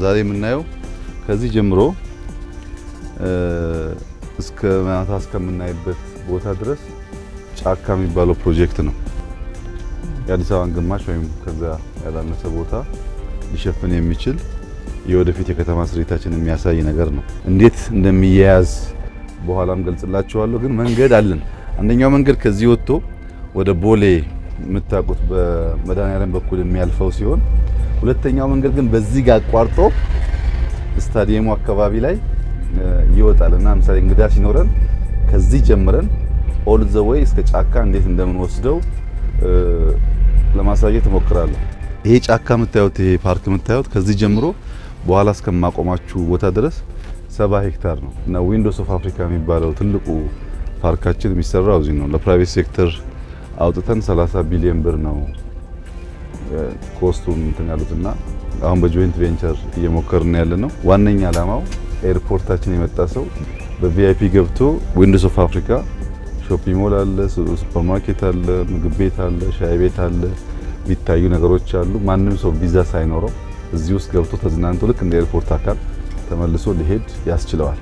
ዛሬ የምናየው ከዚህ ጀምሮ እስከ ማታ እስከምናይበት ቦታ ድረስ ጫካ የሚባለው ፕሮጀክት ነው። የአዲስ አበባን ግማሽ ወይም ከዛ ያላነሰ ቦታ ሊሸፍን የሚችል የወደፊት የከተማ ስሪታችን የሚያሳይ ነገር ነው። እንዴት እንደሚያያዝ በኋላም ገልጽላችኋለሁ። ግን መንገድ አለን። አንደኛው መንገድ ከዚህ ወጥቶ ወደ ቦሌ የምታውቁት በመድኃኔዓለም በኩል የሚያልፈው ሲሆን ሁለተኛው መንገድ ግን በዚህ ጋር አቋርጦ ስታዲየሙ አካባቢ ላይ ይወጣል እና ምሳሌ እንግዳ ሲኖረን ከዚህ ጀምረን ኦል ዘ ዌይ እስከ ጫካ እንዴት እንደምንወስደው ለማሳየት እሞክራለሁ። ይሄ ጫካ የምታዩት ይሄ ፓርክ የምታዩት ከዚህ ጀምሮ በኋላ እስከማቆማችሁ ቦታ ድረስ ሰባ ሄክታር ነው እና ዊንዶስ ኦፍ አፍሪካ የሚባለው ትልቁ ፓርካችን የሚሰራው እዚህ ነው። ለፕራይቬት ሴክተር አውጥተን 30 ቢሊዮን ብር ነው ኮስቱን እንትን ያሉትና አሁን በጆይንት ቬንቸር እየሞከርን ያለ ነው። ዋነኛ ዓላማው ኤርፖርታችን የመጣ ሰው በቪአይፒ ገብቶ ዊንዶስ ኦፍ አፍሪካ ሾፒንግ ሞል አለ፣ ሱፐርማርኬት አለ፣ ምግብ ቤት አለ፣ ሻይ ቤት አለ፣ የሚታዩ ነገሮች አሉ። ማንም ሰው ቪዛ ሳይኖረው እዚህ ውስጥ ገብቶ ተዝናንቶ ልክ እንደ ኤርፖርት አካል ተመልሶ ሊሄድ ያስችለዋል።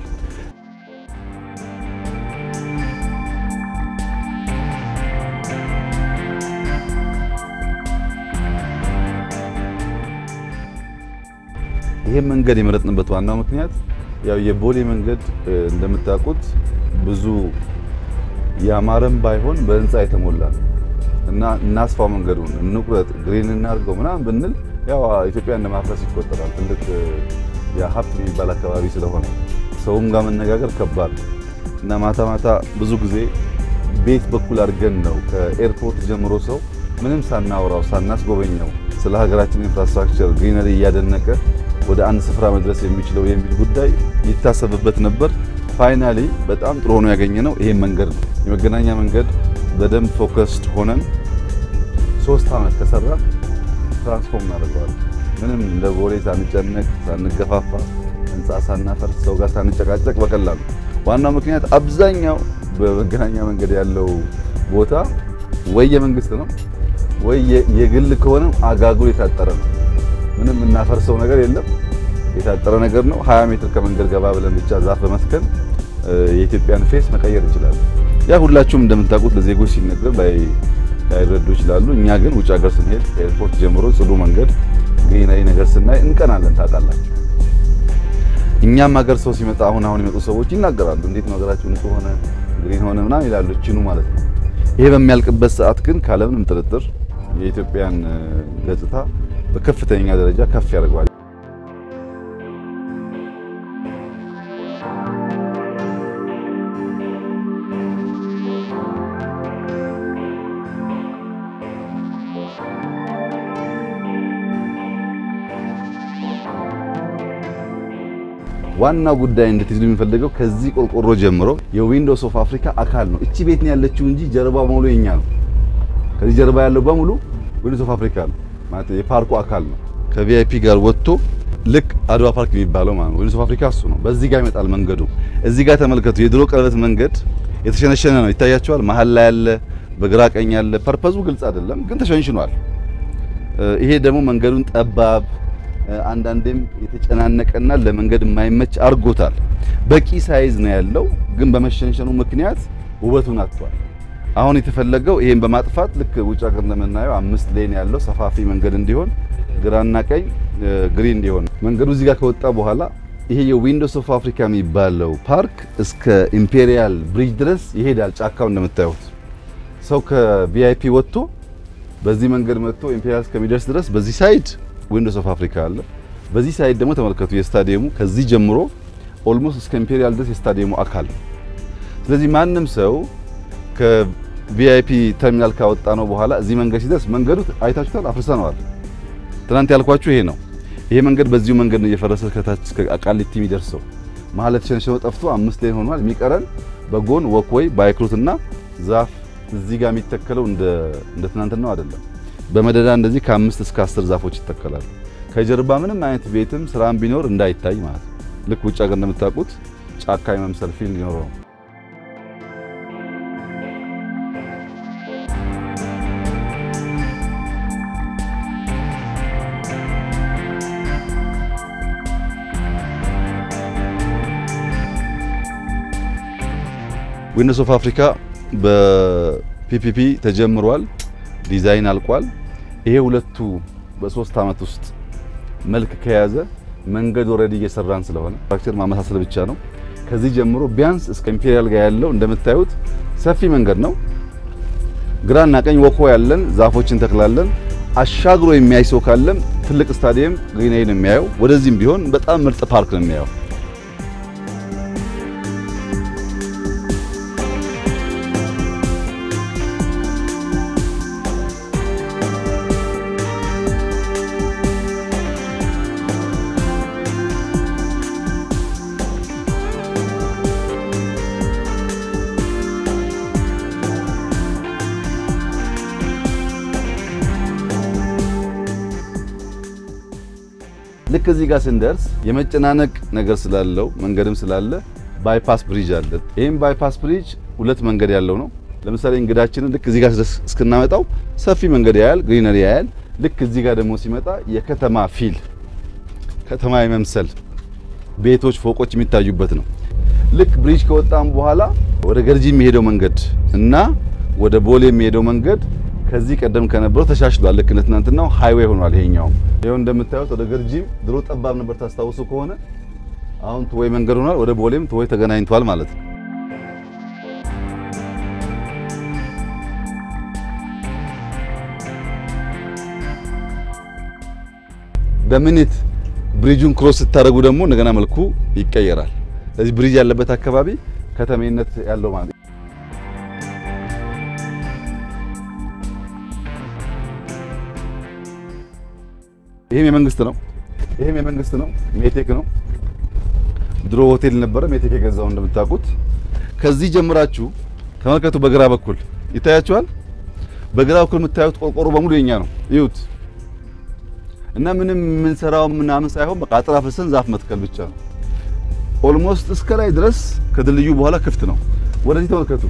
ይሄን መንገድ የመረጥንበት ዋናው ምክንያት ያው የቦሌ መንገድ እንደምታውቁት ብዙ ያማረም ባይሆን በህንፃ የተሞላ ነው እና እናስፋው መንገዱን እንቁረጥ፣ ግሪን እናድርገው ምናምን ብንል ያው ኢትዮጵያ እንደማፍረስ ይቆጠራል። ትልቅ የሀብት የሚባል አካባቢ ስለሆነ ሰውም ጋር መነጋገር ከባድ ነው እና ማታ ማታ ብዙ ጊዜ ቤት በኩል አድርገን ነው ከኤርፖርት ጀምሮ ሰው ምንም ሳናወራው ሳናስጎበኘው ስለ ሀገራችን ኢንፍራስትራክቸር ግሪነሪ እያደነቀ ወደ አንድ ስፍራ መድረስ የሚችለው የሚል ጉዳይ ይታሰብበት ነበር። ፋይናሊ በጣም ጥሩ ሆኖ ያገኘነው ይሄን መንገድ ነው። የመገናኛ መንገድ በደንብ ፎከስድ ሆነን ሶስት ዓመት ከሰራ ትራንስፎርም እናደርገዋለን። ምንም እንደ ቦሌ ሳንጨነቅ ሳንገፋፋ፣ ህንፃ ሳናፈርስ፣ ሰው ጋር ሳንጨቃጨቅ በቀላሉ ዋናው ምክንያት አብዛኛው በመገናኛ መንገድ ያለው ቦታ ወይ የመንግስት ነው ወይ የግል ከሆነ አጋጉል የታጠረ ነው። ምንም የምናፈርሰው ነገር የለም። የታጠረ ነገር ነው። 20 ሜትር ከመንገድ ገባ ብለን ብቻ ዛፍ በመትከል የኢትዮጵያን ፌስ መቀየር እንችላለን። ያ ሁላችሁም እንደምታውቁት ለዜጎች ሲነገር ላይረዱ ይችላሉ። እኛ ግን ውጭ ሀገር ስንሄድ ኤርፖርት ጀምሮ ጽዱ መንገድ፣ ግሪናሪ ነገር ስናይ እንቀናለን። ታውቃላችሁ። እኛም ሀገር ሰው ሲመጣ አሁን አሁን የመጡ ሰዎች ይናገራሉ። እንዴት ነው ሀገራችሁ ንጹህ ሆነ ግሪን ሆነ ምናምን ይላሉ። ችኑ ማለት ነው። ይሄ በሚያልቅበት ሰዓት ግን ካለምንም ጥርጥር የኢትዮጵያን ገጽታ በከፍተኛ ደረጃ ከፍ ያደርገዋል። ዋናው ጉዳይ እንድትይዙ የሚፈልገው ከዚህ ቆርቆሮ ጀምሮ የዊንዶውስ ኦፍ አፍሪካ አካል ነው። እቺ ቤት ነው ያለችው እንጂ ጀርባ በሙሉ የኛ ነው። ከዚህ ጀርባ ያለው በሙሉ ዊንዶውስ ኦፍ አፍሪካ ነው ማለት የፓርኩ አካል ነው። ከቪአይፒ ጋር ወጥቶ ልክ አድዋ ፓርክ የሚባለው ማለት ነው። ዊንዶውስ ኦፍ አፍሪካ እሱ ነው። በዚህ ጋር ይመጣል መንገዱ። እዚህ ጋር ተመልከቱ። የድሮ ቀለበት መንገድ የተሸነሸነ ነው፣ ይታያቸዋል። መሀል ላይ ያለ፣ በግራ ቀኝ ያለ። ፐርፐዙ ግልጽ አይደለም፣ ግን ተሸንሽኗል። ይሄ ደግሞ መንገዱን ጠባብ አንዳንዴም የተጨናነቀና ለመንገድ የማይመች አድርጎታል። በቂ ሳይዝ ነው ያለው፣ ግን በመሸንሸኑ ምክንያት ውበቱን አጥቷል። አሁን የተፈለገው ይሄን በማጥፋት ልክ ውጭ ሀገር እንደምናየው አምስት ሌን ያለው ሰፋፊ መንገድ እንዲሆን ግራና ቀኝ ግሪን እንዲሆን መንገዱ እዚህ ጋር ከወጣ በኋላ ይሄ የዊንዶውስ ኦፍ አፍሪካ የሚባለው ፓርክ እስከ ኢምፔሪያል ብሪጅ ድረስ ይሄዳል። ጫካው እንደምታዩት ሰው ከቪአይፒ ወጥቶ በዚህ መንገድ መጥቶ ኢምፔሪያል እስከሚደርስ ድረስ በዚህ ሳይድ ዊንዶውስ ኦፍ አፍሪካ አለ። በዚህ ሳይድ ደግሞ ተመልከቱ የስታዲየሙ ከዚህ ጀምሮ ኦልሞስት እስከ ኢምፔሪያል ድረስ የስታዲየሙ አካል። ስለዚህ ማንም ሰው ከቪአይፒ ተርሚናል ካወጣ ነው በኋላ እዚህ መንገድ ሲደርስ መንገዱ አይታችሁታል፣ አፍርሰነዋል። ትናንት ያልኳችሁ ይሄ ነው። ይሄ መንገድ በዚሁ መንገድ ነው እየፈረሰ ከታች እስከ ቃሊቲ የሚደርሰው። መሀል የተሸነሸነው ጠፍቶ አምስት ሌን ሆኗል። የሚቀረን በጎን ወክወይ ባይክሩትና ዛፍ እዚህ ጋር የሚተከለው እንደ እንደ ትናንትናው አይደለም። በመደዳ እንደዚህ ከአምስት እስከ አስር ዛፎች ይተከላሉ። ከጀርባ ምንም አይነት ቤትም ስራም ቢኖር እንዳይታይ ማለት ነው። ልክ ውጭ ሀገር እንደምታውቁት ጫካ የመምሰል ፊል ሊኖረው ነው። ዊንዶውስ ኦፍ አፍሪካ በፒፒፒ ተጀምሯል። ዲዛይን አልቋል። ይሄ ሁለቱ በሶስት አመት ውስጥ መልክ ከያዘ መንገድ ኦልሬዲ እየሰራን ስለሆነ ስትራክቸር ማመሳሰል ብቻ ነው። ከዚህ ጀምሮ ቢያንስ እስከ ኢምፔሪያል ጋር ያለው እንደምታዩት ሰፊ መንገድ ነው። ግራና ቀኝ ወኮ ያለን ዛፎችን ተክላለን። አሻግሮ የሚያይ ሰው ካለም ትልቅ ስታዲየም ግሪናዊ ነው የሚያየው። ወደዚህም ቢሆን በጣም ምርጥ ፓርክ ነው የሚያየው። ልክ እዚህ ጋር ስንደርስ የመጨናነቅ ነገር ስላለው መንገድም ስላለ ባይፓስ ብሪጅ አለ። ይህም ባይፓስ ብሪጅ ሁለት መንገድ ያለው ነው። ለምሳሌ እንግዳችንን ልክ እዚህ ጋር እስክናመጣው ሰፊ መንገድ ያያል፣ ግሪነሪ ያያል። ልክ እዚህ ጋር ደግሞ ሲመጣ የከተማ ፊል ከተማ የመምሰል ቤቶች፣ ፎቆች የሚታዩበት ነው። ልክ ብሪጅ ከወጣም በኋላ ወደ ገርጂ የሚሄደው መንገድ እና ወደ ቦሌ የሚሄደው መንገድ ከዚህ ቀደም ከነበረው ተሻሽሏል። ልክ እንደ ትናንትናው ሃይዌይ ሆኗል። ይሄኛውም ይሄው እንደምታዩት ወደ ገርጂም ድሮ ጠባብ ነበር ታስታውሱ ከሆነ አሁን ትወይ መንገድ ሆኗል። ወደ ቦሌም ትወይ ተገናኝቷል ማለት ነው። በሚኒት ብሪጁን ክሮስ ስታደርጉ ደግሞ እንደገና መልኩ ይቀየራል። ስለዚህ ብሪጅ ያለበት አካባቢ ከተሜነት ያለው ማለት ነው። ይሄም የመንግስት ነው። ይሄም የመንግስት ነው። ሜቴክ ነው። ድሮ ሆቴል ነበረ። ሜቴክ የገዛው እንደምታውቁት። ከዚህ ጀምራችሁ ተመልከቱ። በግራ በኩል ይታያችኋል። በግራ በኩል የምታዩት ቆርቆሮ በሙሉ የኛ ነው። እዩት። እና ምንም የምንሰራው ምናምን ሳይሆን በቃ አጥር አፍርሰን ዛፍ መትከል ብቻ ነው። ኦልሞስት እስከ ላይ ድረስ ከድልድዩ በኋላ ክፍት ነው። ወደዚህ ተመልከቱ።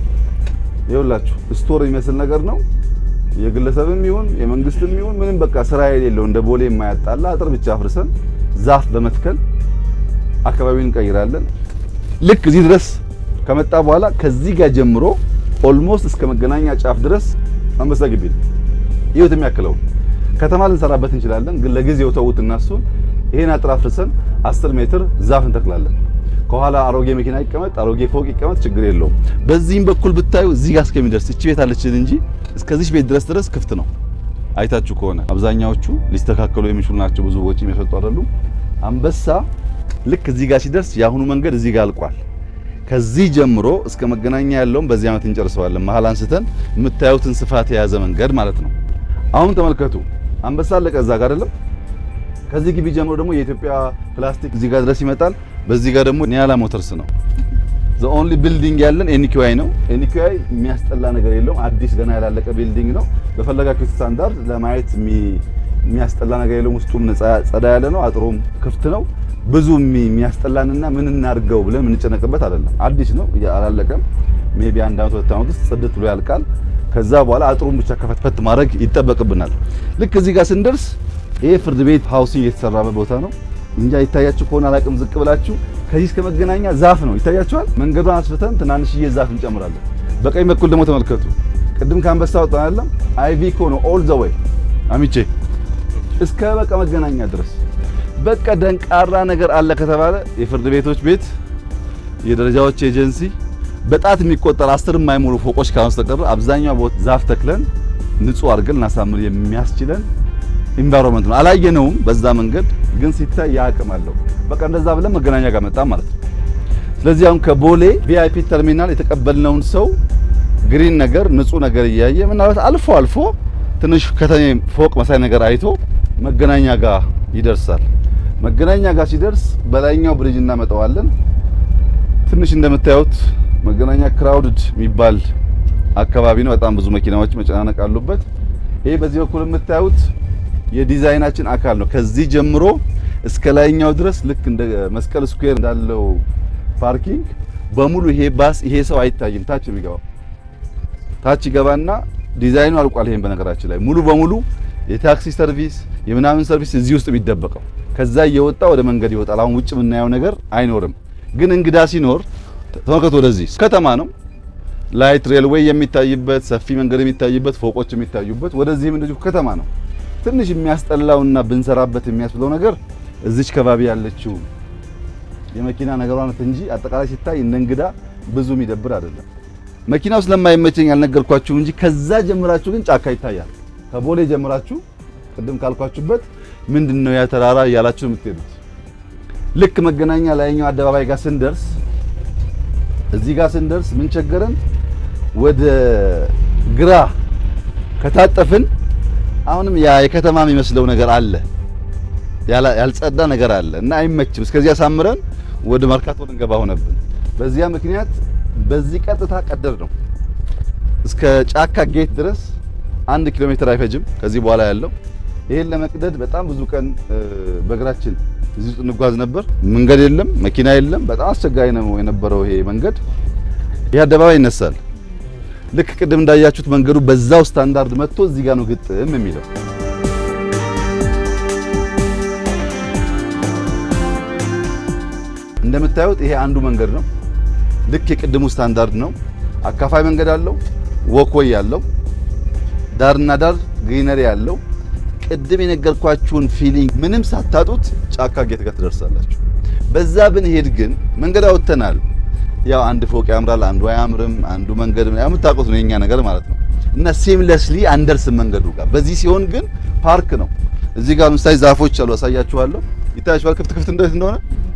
ይኸውላችሁ ስቶር የሚመስል ነገር ነው። የግለሰብም ይሁን የመንግስትም ይሁን ምንም በቃ ስራ የሌለው እንደ ቦሌ የማያጣላ አጥር ብቻ አፍርሰን ዛፍ በመትከል አካባቢውን እንቀይራለን። ልክ እዚህ ድረስ ከመጣ በኋላ ከዚህ ጋር ጀምሮ ኦልሞስት እስከ መገናኛ ጫፍ ድረስ አንበሳ ግቢ ነው። ይሁት የሚያክለው ከተማ ልንሰራበት እንችላለን፣ ግን ለጊዜው ተውት እና እሱን ይሄን አጥር አፍርሰን 10 ሜትር ዛፍ እንተክላለን። ከኋላ አሮጌ መኪና ይቀመጥ፣ አሮጌ ፎቅ ይቀመጥ፣ ችግር የለውም። በዚህም በኩል ብታዩ እዚህ ጋር እስከሚደርስ እቺ ቤት አለችን እንጂ እስከዚህ ቤት ድረስ ድረስ ክፍት ነው። አይታችሁ ከሆነ አብዛኛዎቹ ሊስተካከሉ የሚችሉ ናቸው። ብዙ ወጪ የሚፈጡ አይደሉም። አንበሳ ልክ እዚህ ጋር ሲደርስ የአሁኑ መንገድ እዚህ ጋር አልቋል። ከዚህ ጀምሮ እስከ መገናኛ ያለውን በዚህ ዓመት እንጨርሰዋለን። መሀል አንስተን የምታዩትን ስፋት የያዘ መንገድ ማለት ነው። አሁን ተመልከቱ። አንበሳ አለቀ እዛ ጋር አይደለም። ከዚህ ግቢ ጀምሮ ደግሞ የኢትዮጵያ ፕላስቲክ እዚህ ጋር ድረስ ይመጣል። በዚህ ጋር ደግሞ ኒያላ ሞተርስ ነው። ዘ ኦንሊ ቢልዲንግ ያለን ኤንኪዋይ ነው። ኤንኪዋይ የሚያስጠላ ነገር የለውም። አዲስ ገና ያላለቀ ቢልዲንግ ነው። በፈለጋችሁት ስታንዳርድ ለማየት የሚያስጠላ ነገር የለውም። ውስጡም ጸዳ ያለ ነው። አጥሩም ክፍት ነው። ብዙ የሚያስጠላንና ምን እናድርገው ብለን የምንጨነቅበት አይደለም። አዲስ ነው፣ አላለቀም። ሜቢ አንድ አመት ሁለት አመት ውስጥ ጽድት ብሎ ያልቃል። ከዛ በኋላ አጥሩን ብቻ ከፈትፈት ማድረግ ይጠበቅብናል። ልክ እዚህ ጋር ስንደርስ ይሄ ፍርድ ቤት ሃውሲንግ የተሰራበት ቦታ ነው። እንጃ ይታያችሁ ከሆነ አላቅም። ዝቅ ብላችሁ ከዚህ እስከ መገናኛ ዛፍ ነው ይታያችኋል። መንገዷን አስፍተን ትናንሽዬ ዛፍ እንጨምራለን። በቀኝ በኩል ደግሞ ተመልከቱ። ቅድም ከአንበሳ ወጣን አይደለም? አይቪኮ ነው ኦል ዘ ዌይ አሚቼ እስከ በቃ መገናኛ ድረስ በቃ ደንቃራ ነገር አለ ከተባለ የፍርድ ቤቶች ቤት፣ የደረጃዎች ኤጀንሲ በጣት የሚቆጠር አስር የማይሞሉ ፎቆች ካስተቀረ አብዛኛው ቦታ ዛፍ ተክለን ንጹህ አድርገን እናሳምር የሚያስችለን ኢንቫይሮንመንት ነው። አላየነውም በዛ መንገድ ግን ሲታይ ያቅም አለው። በቃ እንደዛ ብለን መገናኛ ጋር መጣ ማለት ነው። ስለዚህ አሁን ከቦሌ ቪአይፒ ተርሚናል የተቀበልነውን ሰው ግሪን ነገር ንጹህ ነገር እያየ ምናልባት አልፎ አልፎ ትንሽ ከተሜ ፎቅ መሳይ ነገር አይቶ መገናኛ ጋር ይደርሳል። መገናኛ ጋር ሲደርስ በላይኛው ብሪጅ እናመጣዋለን። ትንሽ እንደምታዩት መገናኛ ክራውድድ የሚባል አካባቢ ነው። በጣም ብዙ መኪናዎች መጨናነቅ አሉበት። ይሄ በዚህ በኩል የምታዩት የዲዛይናችን አካል ነው። ከዚህ ጀምሮ እስከ ላይኛው ድረስ ልክ እንደ መስቀል ስኩዌር እንዳለው ፓርኪንግ በሙሉ ይሄ ባስ ይሄ ሰው አይታይም። ታች የሚገባው ታች ይገባና ዲዛይኑ አልቋል። ይሄን በነገራችን ላይ ሙሉ በሙሉ የታክሲ ሰርቪስ የምናምን ሰርቪስ እዚህ ውስጥ የሚደበቀው ከዛ እየወጣ ወደ መንገድ ይወጣል። አሁን ውጭ የምናየው ነገር አይኖርም። ግን እንግዳ ሲኖር ተመልከቱ፣ ወደዚህ ከተማ ነው። ላይት ሬልዌይ የሚታይበት ሰፊ መንገድ የሚታይበት ፎቆች የሚታዩበት ወደዚህም እንደዚሁ ከተማ ነው። ትንሽ የሚያስጠላውና ብንሰራበት የሚያስብለው ነገር እዚች ከባቢ ያለችው የመኪና ነገሯ ናት እንጂ አጠቃላይ ሲታይ እንደ እንግዳ ብዙ የሚደብር አይደለም። መኪናው ስለማይመቸኝ ያልነገርኳችሁ እንጂ ከዛ ጀምራችሁ ግን ጫካ ይታያል። ከቦሌ ጀምራችሁ ቅድም ካልኳችሁበት ምንድነው ያ ተራራ እያላችሁ የምትሄዱት ልክ መገናኛ ላይኛው አደባባይ ጋር ስንደርስ እዚህ ጋር ስንደርስ ምን ቸገረን፣ ወደ ግራ ከታጠፍን አሁንም ያ የከተማ የሚመስለው ነገር አለ፣ ያልጸዳ ነገር አለ እና አይመችም። እስከዚያ ሳምረን ወደ መርካቶ ልንገባ ሆነብን። በዚያ ምክንያት በዚህ ቀጥታ ቀደር ነው እስከ ጫካ ጌት ድረስ አንድ ኪሎ ሜትር አይፈጅም። ከዚህ በኋላ ያለው ይሄን ለመቅደድ በጣም ብዙ ቀን በእግራችን እዚህ ውስጥ እንጓዝ ነበር። መንገድ የለም፣ መኪና የለም። በጣም አስቸጋሪ ነው የነበረው ይሄ መንገድ። ይህ አደባባይ ይነሳል። ልክ ቅድም እንዳያችሁት መንገዱ በዛው ስታንዳርድ መጥቶ እዚህ ጋር ነው ግጥም የሚለው። እንደምታዩት ይሄ አንዱ መንገድ ነው። ልክ የቅድሙ ስታንዳርድ ነው። አካፋይ መንገድ አለው፣ ወክወይ ያለው፣ ዳርና ዳር ግሪነሪ ያለው ቅድም የነገርኳችሁን ፊሊንግ ምንም ሳታጡት ጫካ ጌት ጋር ትደርሳላችሁ። በዛ ብንሄድ ግን መንገድ አውጥተናል። ያው አንድ ፎቅ ያምራል፣ አንዱ አያምርም፣ አንዱ መንገድ የምታውቁት ነው የኛ ነገር ማለት ነው። እና ሲምለስሊ አንደርስም መንገዱ ጋር። በዚህ ሲሆን ግን ፓርክ ነው። እዚህ ጋር ምሳሌ ዛፎች አሉ፣ አሳያችኋለሁ። ይታያችኋል ክፍት ክፍት እንደት እንደሆነ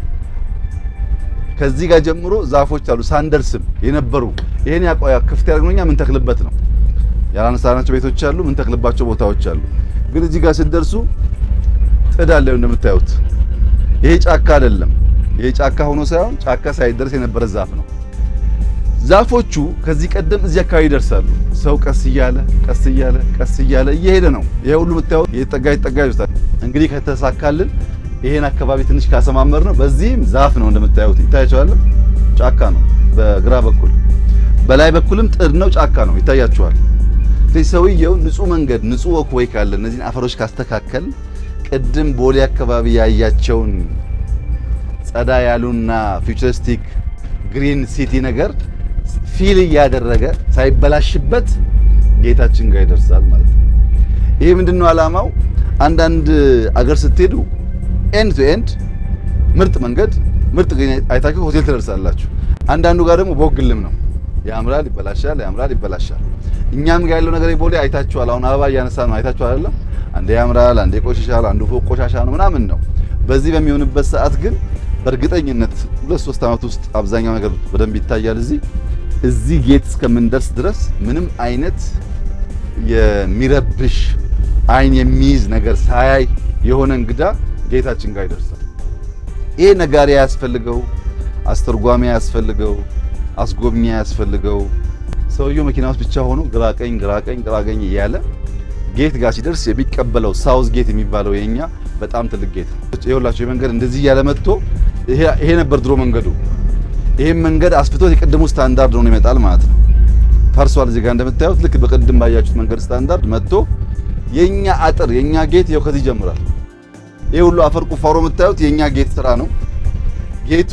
ከዚህ ጋር ጀምሮ ዛፎች አሉ፣ ሳንደርስም የነበሩ ይሄን ያቆያ ክፍት ያደርግኖኛ ምን ተክልበት ነው ያላነሳናቸው ቤቶች አሉ፣ ምን ተክልባቸው ቦታዎች አሉ። ግን እዚህ ጋር ስትደርሱ ጥድ አለ እንደምታዩት። ይሄ ጫካ አይደለም። ይሄ ጫካ ሆኖ ሳይሆን ጫካ ሳይደርስ የነበረ ዛፍ ነው። ዛፎቹ ከዚህ ቀደም እዚህ አካባቢ ይደርሳሉ። ሰው ቀስ እያለ ቀስ እያለ ቀስ እያለ እየሄደ ነው። ይሄ ሁሉ የምታዩት የተጠጋ የተጠጋ ይወስዳል። እንግዲህ ከተሳካልን ይሄን አካባቢ ትንሽ ካሰማመር ነው። በዚህም ዛፍ ነው እንደምታዩት ይታያቸዋል። ጫካ ነው በግራ በኩል፣ በላይ በኩልም ጥድ ነው፣ ጫካ ነው ይታያቸዋል። ስለዚህ ሰውየው ንጹህ መንገድ ንጹህ ወክወይ ካለ እነዚህን አፈሮች ካስተካከል ቅድም ቦሌ አካባቢ ያያቸውን ጸዳ ያሉና ፊውቸሪስቲክ ግሪን ሲቲ ነገር ፊል እያደረገ ሳይበላሽበት ጌታችን ጋር ይደርሳል ማለት ነው። ይሄ ምንድነው ዓላማው? አንዳንድ አገር ስትሄዱ ኤንድ ቱ ኤንድ ምርጥ መንገድ ምርጥ ግሪን አይታችሁ ሆቴል ትደርሳላችሁ። አንዳንዱ ጋር ደግሞ ቦግልም ነው። ያምራል፣ ይበላሻል፣ ያምራል፣ ይበላሻል። እኛም ጋር ያለው ነገር ቦሌ አይታችኋል። አሁን አበባ እያነሳ ነው አይታችኋል አይደለም? አንዴ ያምራል፣ አንዴ ቆሽሻል፣ አንዱ ፎቅ ቆሻሻ ነው ምናምን ነው። በዚህ በሚሆንበት ሰዓት ግን በእርግጠኝነት ሁለት ሶስት ዓመት ውስጥ አብዛኛው ነገር በደንብ ይታያል። እዚህ እዚህ ጌት እስከምንደርስ ድረስ ምንም አይነት የሚረብሽ አይን የሚይዝ ነገር ሳያይ የሆነ እንግዳ ጌታችን ጋር ይደርሳል። ይሄ ነጋሪ ያስፈልገው፣ አስተርጓሚ ያስፈልገው፣ አስጎብኚ ያስፈልገው። ሰውየው መኪና ውስጥ ብቻ ሆኖ ግራቀኝ ግራቀኝ ግራቀኝ እያለ ጌት ጋር ሲደርስ የሚቀበለው ሳውዝ ጌት የሚባለው የኛ በጣም ትልቅ ጌት ነው። ይኸውላችሁ የመንገድ እንደዚህ እያለ መጥቶ ይሄ ነበር ድሮ መንገዱ። ይሄን መንገድ አስፍቶት የቅድሙ ስታንዳርድ ሆኖ ይመጣል ማለት ነው። ፈርሷል። እዚህ ጋር እንደምታዩት ልክ በቅድም ባያችሁት መንገድ ስታንዳርድ መጥቶ የኛ አጥር የኛ ጌት ይኸው ከዚህ ይጀምራል። ይሄ ሁሉ አፈር ቁፋሮ የምታዩት የኛ ጌት ስራ ነው። ጌቱ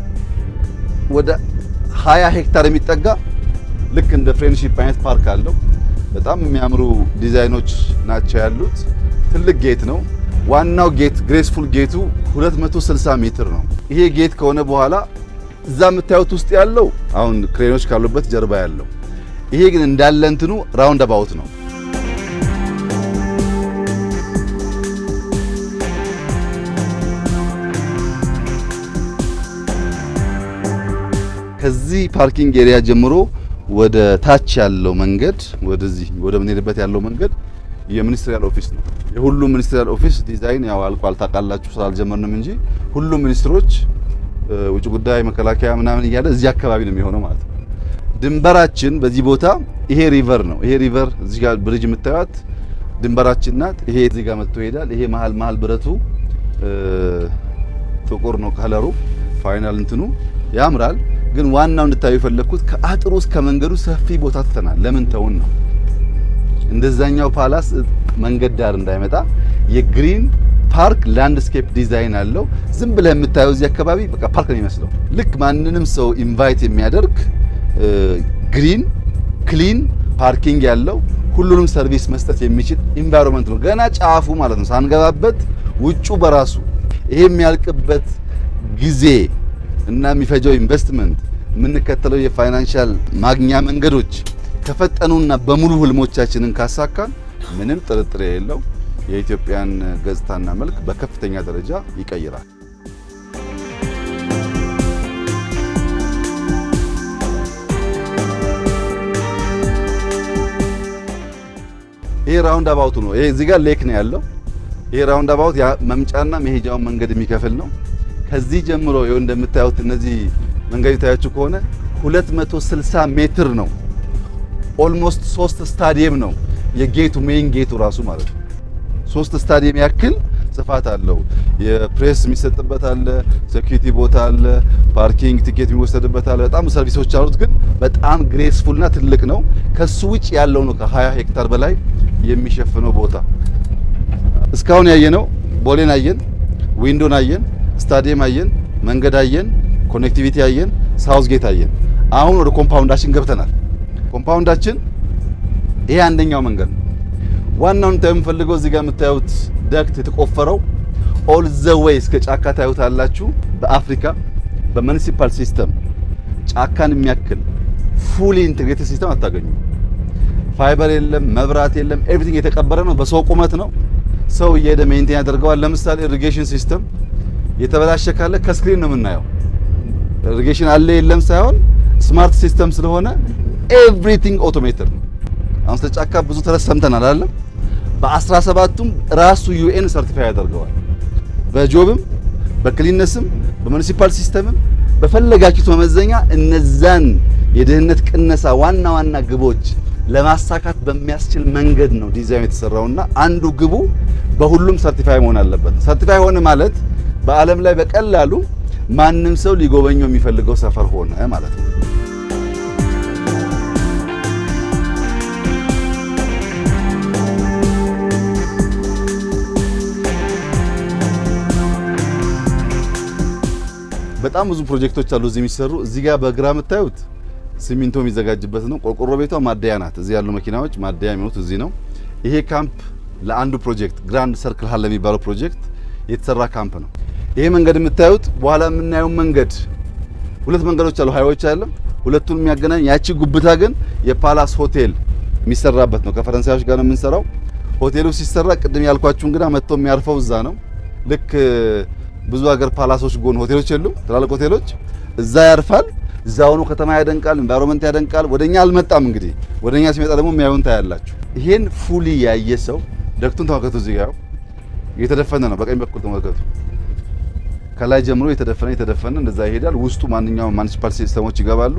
ወደ 20 ሄክታር የሚጠጋ ልክ እንደ ፍሬንድሺፕ አይነት ፓርክ አለው። በጣም የሚያምሩ ዲዛይኖች ናቸው ያሉት። ትልቅ ጌት ነው። ዋናው ጌት ግሬስፉል ጌቱ 260 ሜትር ነው። ይሄ ጌት ከሆነ በኋላ እዛ የምታዩት ውስጥ ያለው አሁን ክሬኖች ካሉበት ጀርባ ያለው ይሄ ግን እንዳለ እንትኑ ራውንድ አባውት ነው። ከዚህ ፓርኪንግ ኤሪያ ጀምሮ ወደ ታች ያለው መንገድ ወደዚህ ወደ ምንሄድበት ያለው መንገድ የሚኒስትሪያል ኦፊስ ነው። የሁሉም ሚኒስትሪያል ኦፊስ ዲዛይን ያው አልቋል ታውቃላችሁ፣ ስላልጀመርንም እንጂ ሁሉም ሚኒስትሮች ውጭ ጉዳይ፣ መከላከያ ምናምን እያለ እዚህ አካባቢ ነው የሚሆነው ማለት ነው። ድንበራችን በዚህ ቦታ ይሄ ሪቨር ነው። ይሄ ሪቨር እዚህ ጋር ብሪጅ የምታዩት ድንበራችን ናት። ይሄ እዚህ ጋር መጥቶ ይሄዳል። ይሄ መሀል መሀል ብረቱ ጥቁር ነው ከለሩ። ፋይናል እንትኑ ያምራል። ግን ዋናው እንድታዩ የፈለግኩት ከአጥሩ እስከ መንገዱ ሰፊ ቦታ ትተናል። ለምን ተውን ነው እንደዛኛው ፓላስ መንገድ ዳር እንዳይመጣ የግሪን ፓርክ ላንድስኬፕ ዲዛይን አለው። ዝም ብለህ የምታየው እዚህ አካባቢ በቃ ፓርክ ነው የሚመስለው። ልክ ማንንም ሰው ኢንቫይት የሚያደርግ ግሪን ክሊን ፓርኪንግ ያለው ሁሉንም ሰርቪስ መስጠት የሚችል ኢንቫይሮንመንት ነው። ገና ጫፉ ማለት ነው ሳንገባበት ውጩ በራሱ ይሄ የሚያልቅበት ጊዜ እና የሚፈጀው ኢንቨስትመንት የምንከተለው የፋይናንሻል ማግኛ መንገዶች ከፈጠኑና በሙሉ ህልሞቻችንን ካሳካን ምንም ጥርጥር የሌለው የኢትዮጵያን ገጽታና መልክ በከፍተኛ ደረጃ ይቀይራል። ይሄ ራውንድ አባውቱ ነው። ይሄ እዚህ ጋር ሌክ ነው ያለው። ይሄ ራውንድ አባውት መምጫና መሄጃውን መንገድ የሚከፍል ነው። ከዚህ ጀምሮ ይኸው እንደምታዩት እነዚህ መንገድ የታያችሁ ከሆነ 260 ሜትር ነው። ኦልሞስት ሶስት ስታዲየም ነው የጌቱ ሜይን ጌቱ ራሱ ማለት ነው። ሶስት ስታዲየም ያክል ስፋት አለው። የፕሬስ የሚሰጥበት አለ፣ ሴኩሪቲ ቦታ አለ፣ ፓርኪንግ ቲኬት የሚወሰድበት አለ። በጣም ሰርቪሶች አሉት። ግን በጣም ግሬስፉልና ትልቅ ነው። ከሱ ውጭ ያለው ነው ከ20 ሄክታር በላይ የሚሸፍነው ቦታ። እስካሁን ያየነው ቦሌን አየን፣ ዊንዶን አየን፣ ስታዲየም አየን፣ መንገድ አየን፣ ኮኔክቲቪቲ አየን፣ ሳውዝ ጌት አየን። አሁን ወደ ኮምፓውንዳችን ገብተናል። ኮምፓውንዳችን ይሄ አንደኛው መንገድ ነው። ዋናውን ታዩ የምፈልገው እዚህ ጋር የምታዩት ደክት የተቆፈረው ኦል ዘ ዌይ እስከ ጫካ ታዩታላችሁ። በአፍሪካ በሙኒሲፓል ሲስተም ጫካን የሚያክል ፉሊ ኢንቴግሬትድ ሲስተም አታገኙ። ፋይበር የለም፣ መብራት የለም፣ ኤቭሪቲንግ የተቀበረ ነው። በሰው ቁመት ነው። ሰው እየሄደ ሜንቴን ያደርገዋል። ለምሳሌ ኢሪጌሽን ሲስተም የተበላሸ ካለ ከስክሪን ነው የምናየው። ኢሪጌሽን አለ የለም ሳይሆን ስማርት ሲስተም ስለሆነ ኤቭሪቲንግ ኦቶሜትድ ነው። አሁን ስለ ጫካ ብዙ ተረት ሰምተናል አይደለም? በ17ቱም ራሱ ዩኤን ሰርቲፋይ ያደርገዋል። በጆብም በክሊነስም በሙኒሲፓል ሲስተምም በፈለጋችሁት መመዘኛ እነዛን የድህነት ቅነሳ ዋና ዋና ግቦች ለማሳካት በሚያስችል መንገድ ነው ዲዛይን የተሰራውና አንዱ ግቡ በሁሉም ሰርቲፋይ መሆን አለበት። ሰርቲፋይ ሆነ ማለት በዓለም ላይ በቀላሉ ማንም ሰው ሊጎበኘው የሚፈልገው ሰፈር ሆነ ማለት ነው። በጣም ብዙ ፕሮጀክቶች አሉ እዚህ የሚሰሩ። እዚህ ጋር በግራ የምታዩት ሲሚንቶ የሚዘጋጅበት ነው። ቆርቆሮ ቤቷ ማደያ ናት። እዚህ ያሉ መኪናዎች ማደያ የሚሆኑት እዚህ ነው። ይሄ ካምፕ ለአንዱ ፕሮጀክት ግራንድ ሰርክል ሀል ለሚባለው ፕሮጀክት የተሰራ ካምፕ ነው። ይሄ መንገድ የምታዩት በኋላ የምናየው መንገድ ሁለት መንገዶች አሉ፣ ሃይዌዎች አለ። ሁለቱን የሚያገናኝ ያቺ ጉብታ ግን የፓላስ ሆቴል የሚሰራበት ነው። ከፈረንሳዮች ጋር ነው የምንሰራው። ሆቴሉ ሲሰራ ቅድም ያልኳችሁ እንግዳ መጥቶ የሚያርፈው እዛ ነው። ልክ ብዙ ሀገር ፓላሶች ጎን ሆቴሎች የሉም፣ ትላልቅ ሆቴሎች እዛ ያርፋል። እዛ ሆኖ ከተማ ያደንቃል፣ ኢንቫይሮንመንት ያደንቃል። ወደኛ አልመጣም እንግዲህ ወደኛ ሲመጣ ደግሞ የሚያዩን ታያላችሁ። ይሄን ፉሊ ያየ ሰው ደክቱን ተመልከቱ። እዚህ ጋር እየተደፈነ ነው። በቀኝ በኩል ተመልከቱ። ከላይ ጀምሮ የተደፈነ የተደፈነ እንደዛ ይሄዳል። ውስጡ ማንኛውም ማኒሲፓል ሲስተሞች ይገባሉ።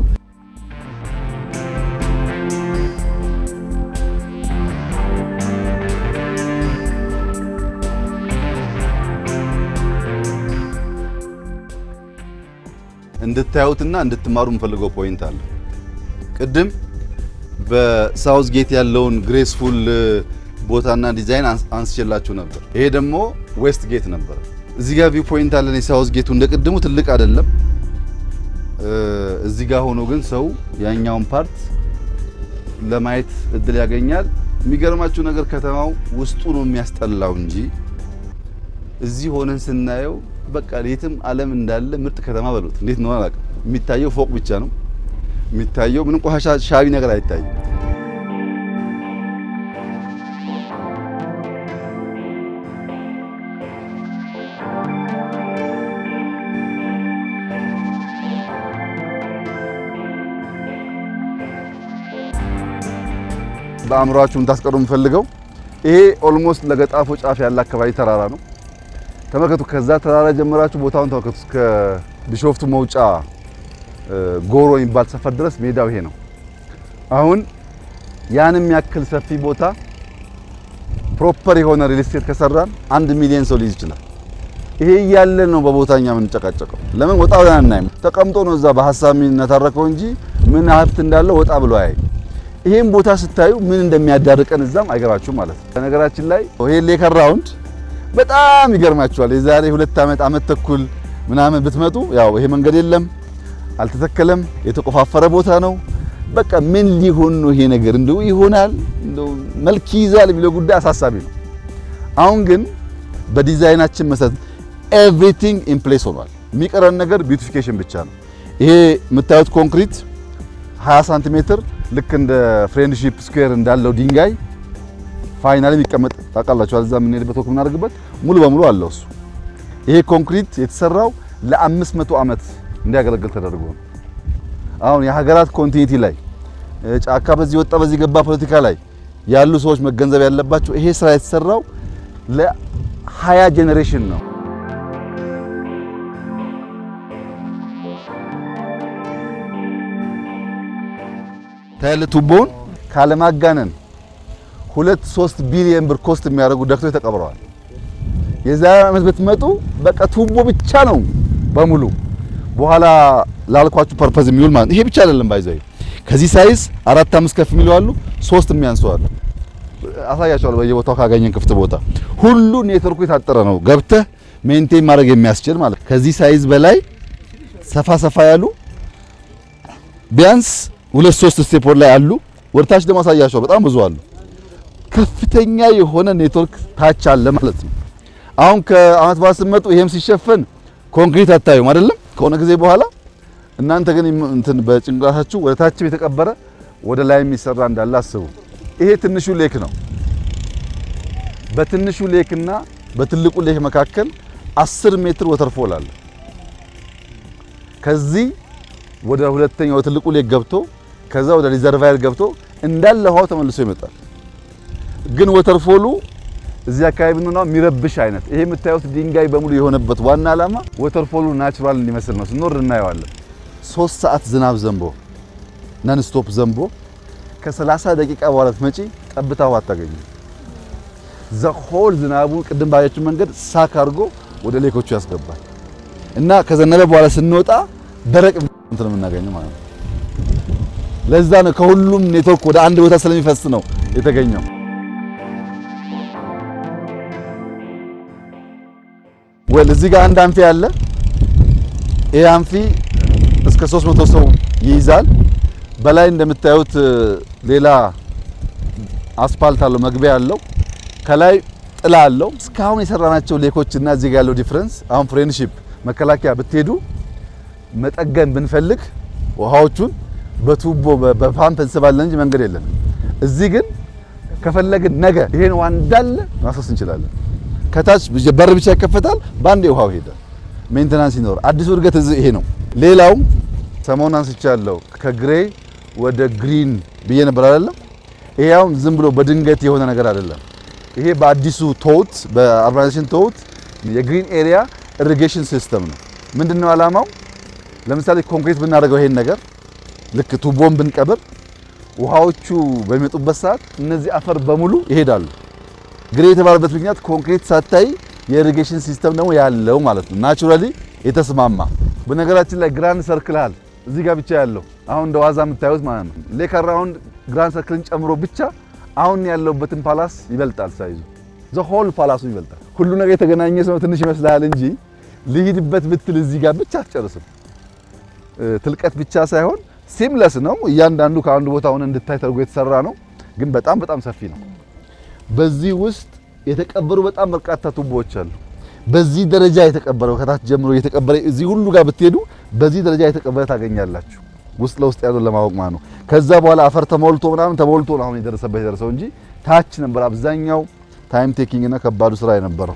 እንድታዩትና እንድትማሩ የምፈልገው ፖይንት አለ። ቅድም በሳውዝ ጌት ያለውን ግሬስፉል ቦታና ዲዛይን አንስቼላችሁ ነበር። ይሄ ደግሞ ዌስት ጌት ነበር። እዚህ ጋር ቪው ፖይንት አለን። የሳውዝ ጌቱ እንደ ቅድሙ ትልቅ አይደለም። እዚህ ጋር ሆኖ ግን ሰው ያኛውን ፓርት ለማየት እድል ያገኛል። የሚገርማችሁ ነገር ከተማው ውስጡ ነው የሚያስጠላው እንጂ እዚህ ሆነን ስናየው በቃ የትም ዓለም እንዳለ ምርጥ ከተማ በሉት። እንዴት ነው አላውቅም። የሚታየው ፎቅ ብቻ ነው የሚታየው። ምንም ቆሻሻ ሻቢ ነገር አይታይም። በአእምሯችሁ እንታስቀሩ የምፈልገው ይሄ ኦልሞስት ለገጣፎ ጫፍ ያለ አካባቢ ተራራ ነው። ተመልከቱ። ከዛ ተራራ ጀምራችሁ ቦታውን ተመልከቱ። እስከ ቢሾፍቱ መውጫ ጎሮ የሚባል ሰፈር ድረስ ሜዳው ይሄ ነው። አሁን ያንም ያክል ሰፊ ቦታ ፕሮፐር የሆነ ሪል ስቴት ከሰራን አንድ ሚሊዮን ሰው ሊይዝ ይችላል። ይሄ እያለ ነው በቦታኛ የምንጨቃጨቀው። ለምን ወጣ ብለን አናይም? ተቀምጦ ነው እዛ በሀሳብ የሚነታረከው እንጂ ምን ሀብት እንዳለው ወጣ ብሎ አያይ። ይሄን ቦታ ስታዩ ምን እንደሚያዳርቀን እዛም አይገባችሁም ማለት ነው። በነገራችን ላይ ይሄ ሌከር ራውንድ በጣም ይገርማችኋል። የዛሬ ሁለት ዓመት ዓመት ተኩል ምናምን ብትመጡ ያው ይሄ መንገድ የለም፣ አልተተከለም፣ የተቆፋፈረ ቦታ ነው። በቃ ምን ሊሆን ነው ይሄ ነገር እንደው ይሆናል እንደው መልክ ይይዛል የሚለው ጉዳይ አሳሳቢ ነው። አሁን ግን በዲዛይናችን መሰረት ኤቭሪቲንግ ኢን ፕሌስ ሆኗል። የሚቀረን ነገር ቢዩቲፊኬሽን ብቻ ነው። ይሄ የምታዩት ኮንክሪት 20 ሳንቲሜትር ልክ እንደ ፍሬንድሺፕ ስኩዌር እንዳለው ድንጋይ ፋይናሊ የሚቀመጥ ታውቃላችሁ። እዛ የምንሄድበት ወቅት የምናደርግበት ሙሉ በሙሉ አለው እሱ። ይሄ ኮንክሪት የተሰራው ለአምስት መቶ ዓመት እንዲያገለግል ተደርጎ ነው። አሁን የሀገራት ኮንቲኒቲ ላይ ጫካ በዚህ ወጣ በዚህ ገባ ፖለቲካ ላይ ያሉ ሰዎች መገንዘብ ያለባቸው ይሄ ስራ የተሰራው ለሀያ ጄኔሬሽን ነው። ታያለ ቱቦውን ካለማጋነን ሁለት ሶስት ቢሊየን ብር ኮስት የሚያደርጉ ደክቶች ተቀብረዋል። የዛሬ ዓመት ብትመጡ በቃ ቱቦ ብቻ ነው በሙሉ በኋላ ላልኳችሁ ፐርፐዝ የሚውል ማለት ይሄ ብቻ አይደለም። ባይዘይ ከዚህ ሳይዝ አራት አምስት ከፍ የሚሉ አሉ፣ ሶስት የሚያንሱ አሉ። አሳያቸዋለሁ በየቦታው ካገኘን ክፍት ቦታ ሁሉ ኔትወርኩ የታጠረ ነው። ገብተህ ሜንቴን ማድረግ የሚያስችል ማለት ከዚህ ሳይዝ በላይ ሰፋ ሰፋ ያሉ ቢያንስ ሁለት ሶስት ስቴፖች ላይ አሉ። ወደታች ደግሞ አሳያቸዋለሁ በጣም ብዙ አሉ። ከፍተኛ የሆነ ኔትወርክ ታች አለ ማለት ነው። አሁን ከአመት በኋላ ስትመጡ ይሄም ሲሸፈን ኮንክሪት አታዩም አይደለም? ከሆነ ጊዜ በኋላ እናንተ ግን እንትን በጭንቅላታችሁ ወደ ታችም የተቀበረ ወደ ላይ የሚሰራ እንዳለ አስቡ። ይሄ ትንሹ ሌክ ነው። በትንሹ ሌክና በትልቁ ሌክ መካከል 10 ሜትር ወተርፎል አለ። ከዚህ ወደ ሁለተኛው ወደ ትልቁ ሌክ ገብቶ ከዛ ወደ ሪዘርቫየር ገብቶ እንዳለ ውሃው ተመልሶ ይመጣል። ግን ወተርፎሉ እዚህ አካባቢ ብንሆን የሚረብሽ አይነት ይሄ የምታዩት ድንጋይ በሙሉ የሆነበት ዋና ዓላማ ወተርፎሉ ናቹራል እንዲመስል ነው። ስንወርድ እናየዋለን። ሶስት ሰዓት ዝናብ ዘንቦ ነን ስቶፕ ዘንቦ ከ30 ደቂቃ በኋላ ትመጪ ጠብታ ውሃ አታገኙ። ዘሆል ዝናቡ ቅድም ባያችሁ መንገድ ሳክ አድርጎ ወደ ሌኮቹ ያስገባል እና ከዘነበ በኋላ ስንወጣ ደረቅ እንትን የምናገኘው ማለት ነው። ለዛ ነው ከሁሉም ኔትወርክ ወደ አንድ ቦታ ስለሚፈስ ነው የተገኘው። ወል እዚህ ጋር አንድ አንፊ አለ። ይሄ አንፊ እስከ 300 ሰው ይይዛል። በላይ እንደምታዩት ሌላ አስፓልት አለው፣ መግቢያ አለው። ከላይ ጥላ አለው። እስካሁን የሰራናቸው ሌኮች እና እዚህ ጋር ያለው ዲፍረንስ አሁን ፍሬንድሺፕ መከላከያ ብትሄዱ መጠገን ብንፈልግ ውሃዎቹን በቱቦ በፓምፕ እንስባለን እንጂ መንገድ የለም። እዚህ ግን ከፈለግን ነገ ይሄን ውሃ እንዳለ ማፈስ እንችላለን። ከታች በር ብቻ ይከፈታል፣ በአንድ ውሃው ይሄዳል። ሜንቴናንስ ይኖር። አዲሱ እድገት እዚህ ይሄ ነው። ሌላው ሰሞኑን አንስቻለሁ ከግሬ ወደ ግሪን ብዬ ነበር አይደለም። ይሄ አሁን ዝም ብሎ በድንገት የሆነ ነገር አይደለም። ይሄ በአዲሱ ቶውት በአርባናይዜሽን ቶውት የግሪን ኤሪያ ኢሪጌሽን ሲስተም ነው። ምንድነው ዓላማው? ለምሳሌ ኮንክሪት ብናደርገው ይሄን ነገር ልክ ቱቦን ብንቀብር ውሃዎቹ በሚመጡበት ሰዓት እነዚህ አፈር በሙሉ ይሄዳሉ። ግሬ የተባለበት ምክንያት ኮንክሪት ሳታይ የኢሪጌሽን ሲስተም ደግሞ ያለው ማለት ነው። ናቹራሊ የተስማማ በነገራችን ላይ ግራንድ ሰርክል እዚህ ጋር ብቻ ያለው አሁን እንደ ዋዛ የምታዩት ማለት ነው። ሌክ አራውንድ ግራንድ ሰርክልን ጨምሮ ብቻ አሁን ያለውበትን ፓላስ ይበልጣል። ሳይዙ ዘ ሆል ፓላሱ ይበልጣል። ሁሉ ነገር የተገናኘ ሰው ትንሽ ይመስልሃል እንጂ ልሂድበት ብትል እዚህ ጋር ብቻ አትጨርስም። ትልቀት ብቻ ሳይሆን ሲምለስ ነው። እያንዳንዱ ከአንዱ ቦታ ሆነ እንድታይ ተደርጎ የተሰራ ነው። ግን በጣም በጣም ሰፊ ነው። በዚህ ውስጥ የተቀበሩ በጣም በርካታ ቱቦዎች አሉ። በዚህ ደረጃ የተቀበረው ከታች ጀምሮ የተቀበረ እዚህ ሁሉ ጋር ብትሄዱ በዚህ ደረጃ የተቀበረ ታገኛላችሁ። ውስጥ ለውስጥ ያለው ለማወቅ ማለት ነው። ከዛ በኋላ አፈር ተሞልቶ ምናምን ተሞልቶ ነው አሁን የደረሰበት የደረሰው እንጂ ታች ነበር አብዛኛው ታይም ቴኪንግ እና ከባዱ ስራ የነበረው።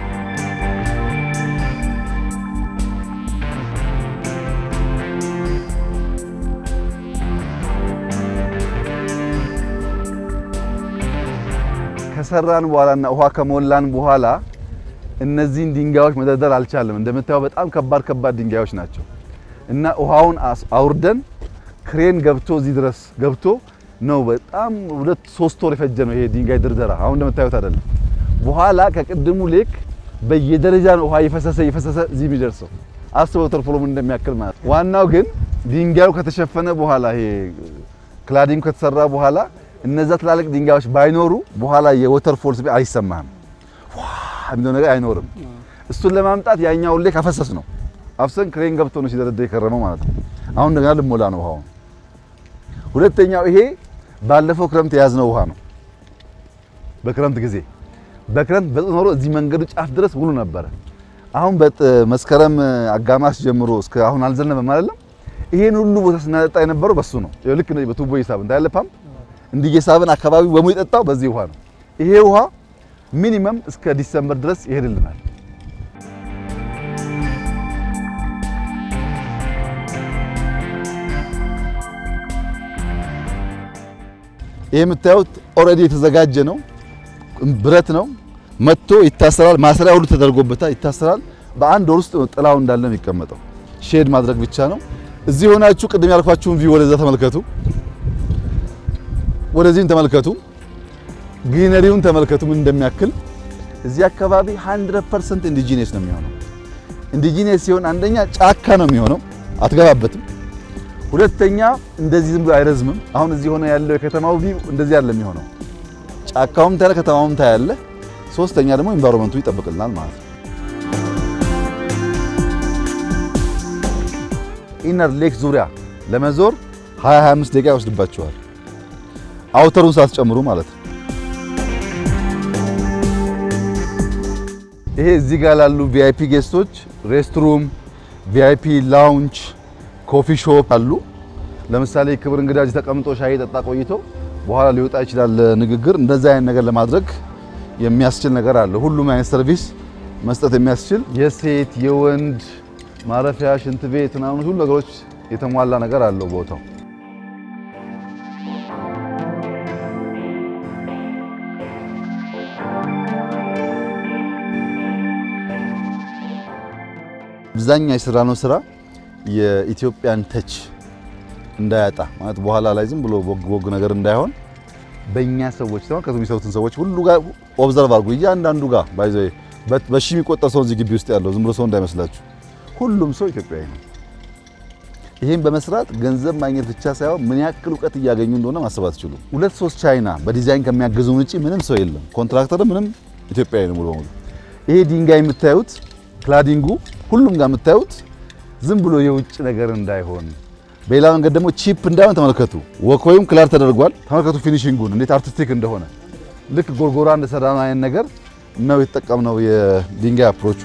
ከሰራን በኋላና ውሃ ከሞላን በኋላ እነዚህን ድንጋዮች መደርደር አልቻለም። እንደምታየው በጣም ከባድ ከባድ ድንጋዮች ናቸው እና ውሃውን አውርደን ክሬን ገብቶ እዚህ ድረስ ገብቶ ነው በጣም ሁለት ሶስት ወር የፈጀ ነው ይሄ ድንጋይ ድርደራ። አሁን እንደምታዩት አይደለም። በኋላ ከቅድሙ ሌክ በየደረጃ ነው ውሃ እየፈሰሰ እየፈሰሰ እዚህ የሚደርሰው። አስበው ተርፎሎም እንደሚያክል ማለት ነው። ዋናው ግን ድንጋዩ ከተሸፈነ በኋላ ይሄ ክላዲንግ ከተሰራ በኋላ እነዛ ትላልቅ ድንጋዮች ባይኖሩ በኋላ የወተር ፎልስ አይሰማህም፣ ዋ የሚለው ነገር አይኖርም። እሱን ለማምጣት ያኛውን ሌክ አፈሰስ ነው አፍሰን ክሬን ገብቶ ነው ሲደረደር የከረመው ማለት ነው። አሁን እንደገና ልሞላ ነው ውሃውን። ሁለተኛው ይሄ ባለፈው ክረምት የያዝነው ውሃ ነው። በክረምት ጊዜ በክረምት በጥጥ ኖሮ እዚህ መንገዱ ጫፍ ድረስ ሙሉ ነበረ። አሁን መስከረም አጋማሽ ጀምሮ እስከ አሁን አልዘነበም አይደለም። ይሄን ሁሉ ቦታ ስናጠጣ የነበረው በሱ ነው። ልክ እንደዚህ በቱቦ እየሳብን እንዳለ ፓምፕ እንዲህ እየሳብን አካባቢው በሙሉ የጠጣው በዚህ ውሃ ነው። ይሄ ውሃ ሚኒመም እስከ ዲሰምበር ድረስ ይሄድልናል። ይሄ የምታዩት ኦልሬዲ የተዘጋጀ ነው። ብረት ነው። መጥቶ ይታሰራል። ማሰሪያ ሁሉ ተደርጎበታል። ይታሰራል። በአንድ ወር ውስጥ ጥላው እንዳለ የሚቀመጠው ሼድ ማድረግ ብቻ ነው። እዚህ ሆናችሁ ቅድም ያልኳችሁን ቪው ወደዛ ተመልከቱ፣ ወደዚህም ተመልከቱ፣ ግሪነሪውን ተመልከቱ ምን እንደሚያክል። እዚህ አካባቢ 100% ኢንዲጂነስ ነው የሚሆነው። ኢንዲጂነስ ሲሆን አንደኛ ጫካ ነው የሚሆነው፣ አትገባበትም። ሁለተኛ እንደዚህ ዝም ብሎ አይረዝምም። አሁን እዚህ ሆነ ያለው የከተማው ቪው እንደዚህ ያለ የሚሆነው ጫካውም ታያለ፣ ከተማውም ታያለ። ሶስተኛ ደግሞ ኢንቫይሮንመንቱ ይጠብቅልናል ማለት ነው። ኢነር ሌክ ዙሪያ ለመዞር 20 25 ደቂቃ ይወስድባቸዋል። አውተሩን ሳትጨምሩ ማለት ነው። ይሄ እዚህ ጋር ላሉ ቪአይፒ ጌስቶች ሬስትሩም፣ ቪአይፒ ላውንጅ፣ ኮፊ ሾፕ አሉ። ለምሳሌ ክብር እንግዳ እዚህ ተቀምጦ ሻይ ጠጣ ቆይቶ በኋላ ሊወጣ ይችላል ንግግር። እንደዛ አይነት ነገር ለማድረግ የሚያስችል ነገር አለ። ሁሉም አይነት ሰርቪስ መስጠት የሚያስችል የሴት የወንድ ማረፊያ፣ ሽንት ቤት ምናምን ሁሉ ነገሮች የተሟላ ነገር አለው ቦታው። አብዛኛው የሰራነው ስራ የኢትዮጵያን ተች እንዳያጣ ማለት በኋላ ላይ ዝም ብሎ ቦግ ቦግ ነገር እንዳይሆን በእኛ ሰዎች ተመልከቱ፣ የሚሰሩትን ሰዎች ሁሉ ጋር ኦብዘርቭ አድርጉ። እያንዳንዱ ጋር ባይዘ በሺ የሚቆጠር ሰው እዚህ ግቢ ውስጥ ያለው ዝም ብሎ ሰው እንዳይመስላችሁ፣ ሁሉም ሰው ኢትዮጵያዊ ነው። ይህም በመስራት ገንዘብ ማግኘት ብቻ ሳይሆን ምን ያክል እውቀት እያገኙ እንደሆነ ማሰብ አትችሉ። ሁለት ሶስት ቻይና በዲዛይን ከሚያገዙን ውጪ ምንም ሰው የለም። ኮንትራክተር ምንም ኢትዮጵያዊ ነው ሙሉ በሙሉ። ይሄ ድንጋይ የምታዩት ክላዲንጉ ሁሉም ጋር የምታዩት ዝም ብሎ የውጭ ነገር እንዳይሆን በሌላ መንገድ ደግሞ ቺፕ እንዳይሆን ተመልከቱ። ወኮዩም ክላር ተደርጓል። ተመልከቱ ፊኒሺንጉን እንዴት አርቲስቲክ እንደሆነ ልክ ጎርጎራ እንደሰራነው አይነት ነገር ነው የተጠቀምነው የድንጋይ አፕሮቹ።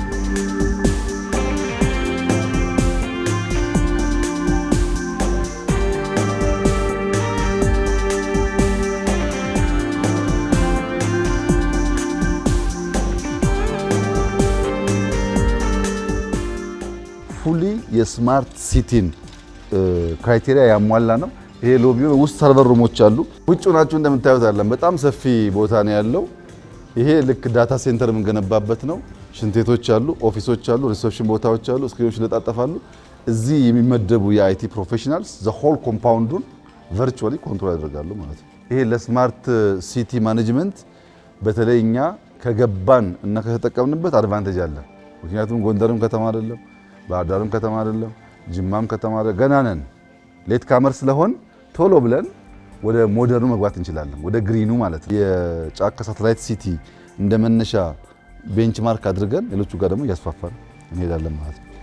ፉሊ የስማርት ሲቲን ክራይቴሪያ ያሟላ ነው። ይሄ ሎቢው ውስጥ ሰርቨር ሩሞች አሉ። ውጭ ናችሁ እንደምታዩት አለን። በጣም ሰፊ ቦታ ነው ያለው። ይሄ ልክ ዳታ ሴንተር የምንገነባበት ነው። ሽንቴቶች አሉ፣ ኦፊሶች አሉ፣ ሪሴፕሽን ቦታዎች አሉ፣ ስክሪኖች ይለጣጠፋሉ። እዚህ የሚመደቡ የአይቲ ፕሮፌሽናልስ ዘ ሆል ኮምፓውንዱን ቨርቹዋሊ ኮንትሮል ያደርጋሉ ማለት ነው። ይሄ ለስማርት ሲቲ ማኔጅመንት በተለይ እኛ ከገባን እና ከተጠቀምንበት አድቫንቴጅ አለን። ምክንያቱም ጎንደርም ከተማ አይደለም፣ ባህር ዳርም ከተማ አይደለም፣ ጅማም ከተማ አይደለም። ገና ነን። ሌት ካመር ስለሆን ቶሎ ብለን ወደ ሞደርኑ መግባት እንችላለን፣ ወደ ግሪኑ ማለት ነው። የጫካ ሳተላይት ሲቲ እንደ መነሻ ቤንችማርክ አድርገን ሌሎቹ ጋር ደግሞ እያስፋፋን እንሄዳለን ማለት ነው።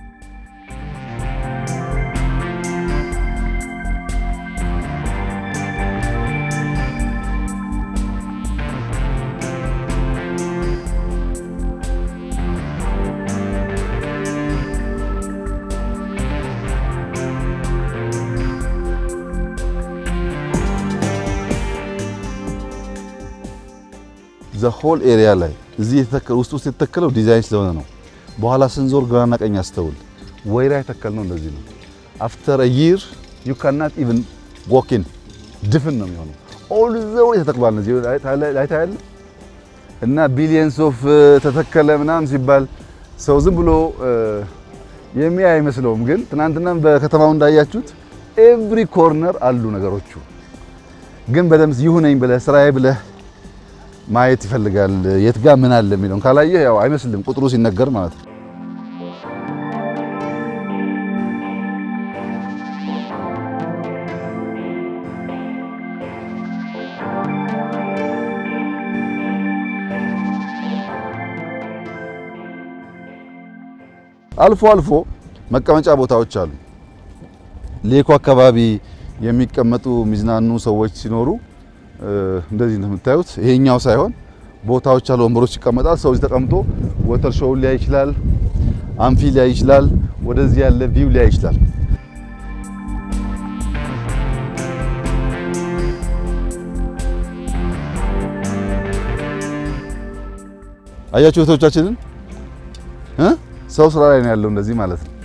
ዘሆል ኤሪያ ላይ እዚህ የተተከለ ውስጥ ውስጥ የተተከለው ዲዛይን ስለሆነ ነው። በኋላ ስንዞር ግራና ቀኝ አስተውል። ወይራ የተከልነው እንደዚህ ነው። አፍተር አ ይር ዩ ካናት ኢቭን ዎኪን ድፍን ነው የሚሆነው። ኦል ዘ ዌይ ተተክሏል። እዚህ ላይ ታያለ እና ቢሊየንስ ኦፍ ተተከለ ምናምን ሲባል ሰው ዝም ብሎ የሚያይ አይመስለውም። ግን ትናንትናም በከተማው እንዳያችሁት ኤቭሪ ኮርነር አሉ ነገሮቹ። ግን በደምብ ይሁነኝ ብለህ ስራዬ ብለህ ማየት ይፈልጋል። የት ጋር ምን አለ የሚለውን ካላየህ ያው አይመስልም ቁጥሩ ሲነገር ማለት ነው። አልፎ አልፎ መቀመጫ ቦታዎች አሉ። ሌኮ አካባቢ የሚቀመጡ የሚዝናኑ ሰዎች ሲኖሩ እንደዚህ እንደምታዩት ይሄኛው ሳይሆን ቦታዎች አሉ፣ ወንበሮች ይቀመጣል። ሰው እዚህ ተቀምጦ ወተር ሾው ሊያይ ይችላል፣ አምፊ ሊያይ ይችላል፣ ወደዚህ ያለ ቪው ሊያይ ይችላል። አያችሁ እህቶቻችንን እ ሰው ስራ ላይ ነው ያለው እንደዚህ ማለት ነው።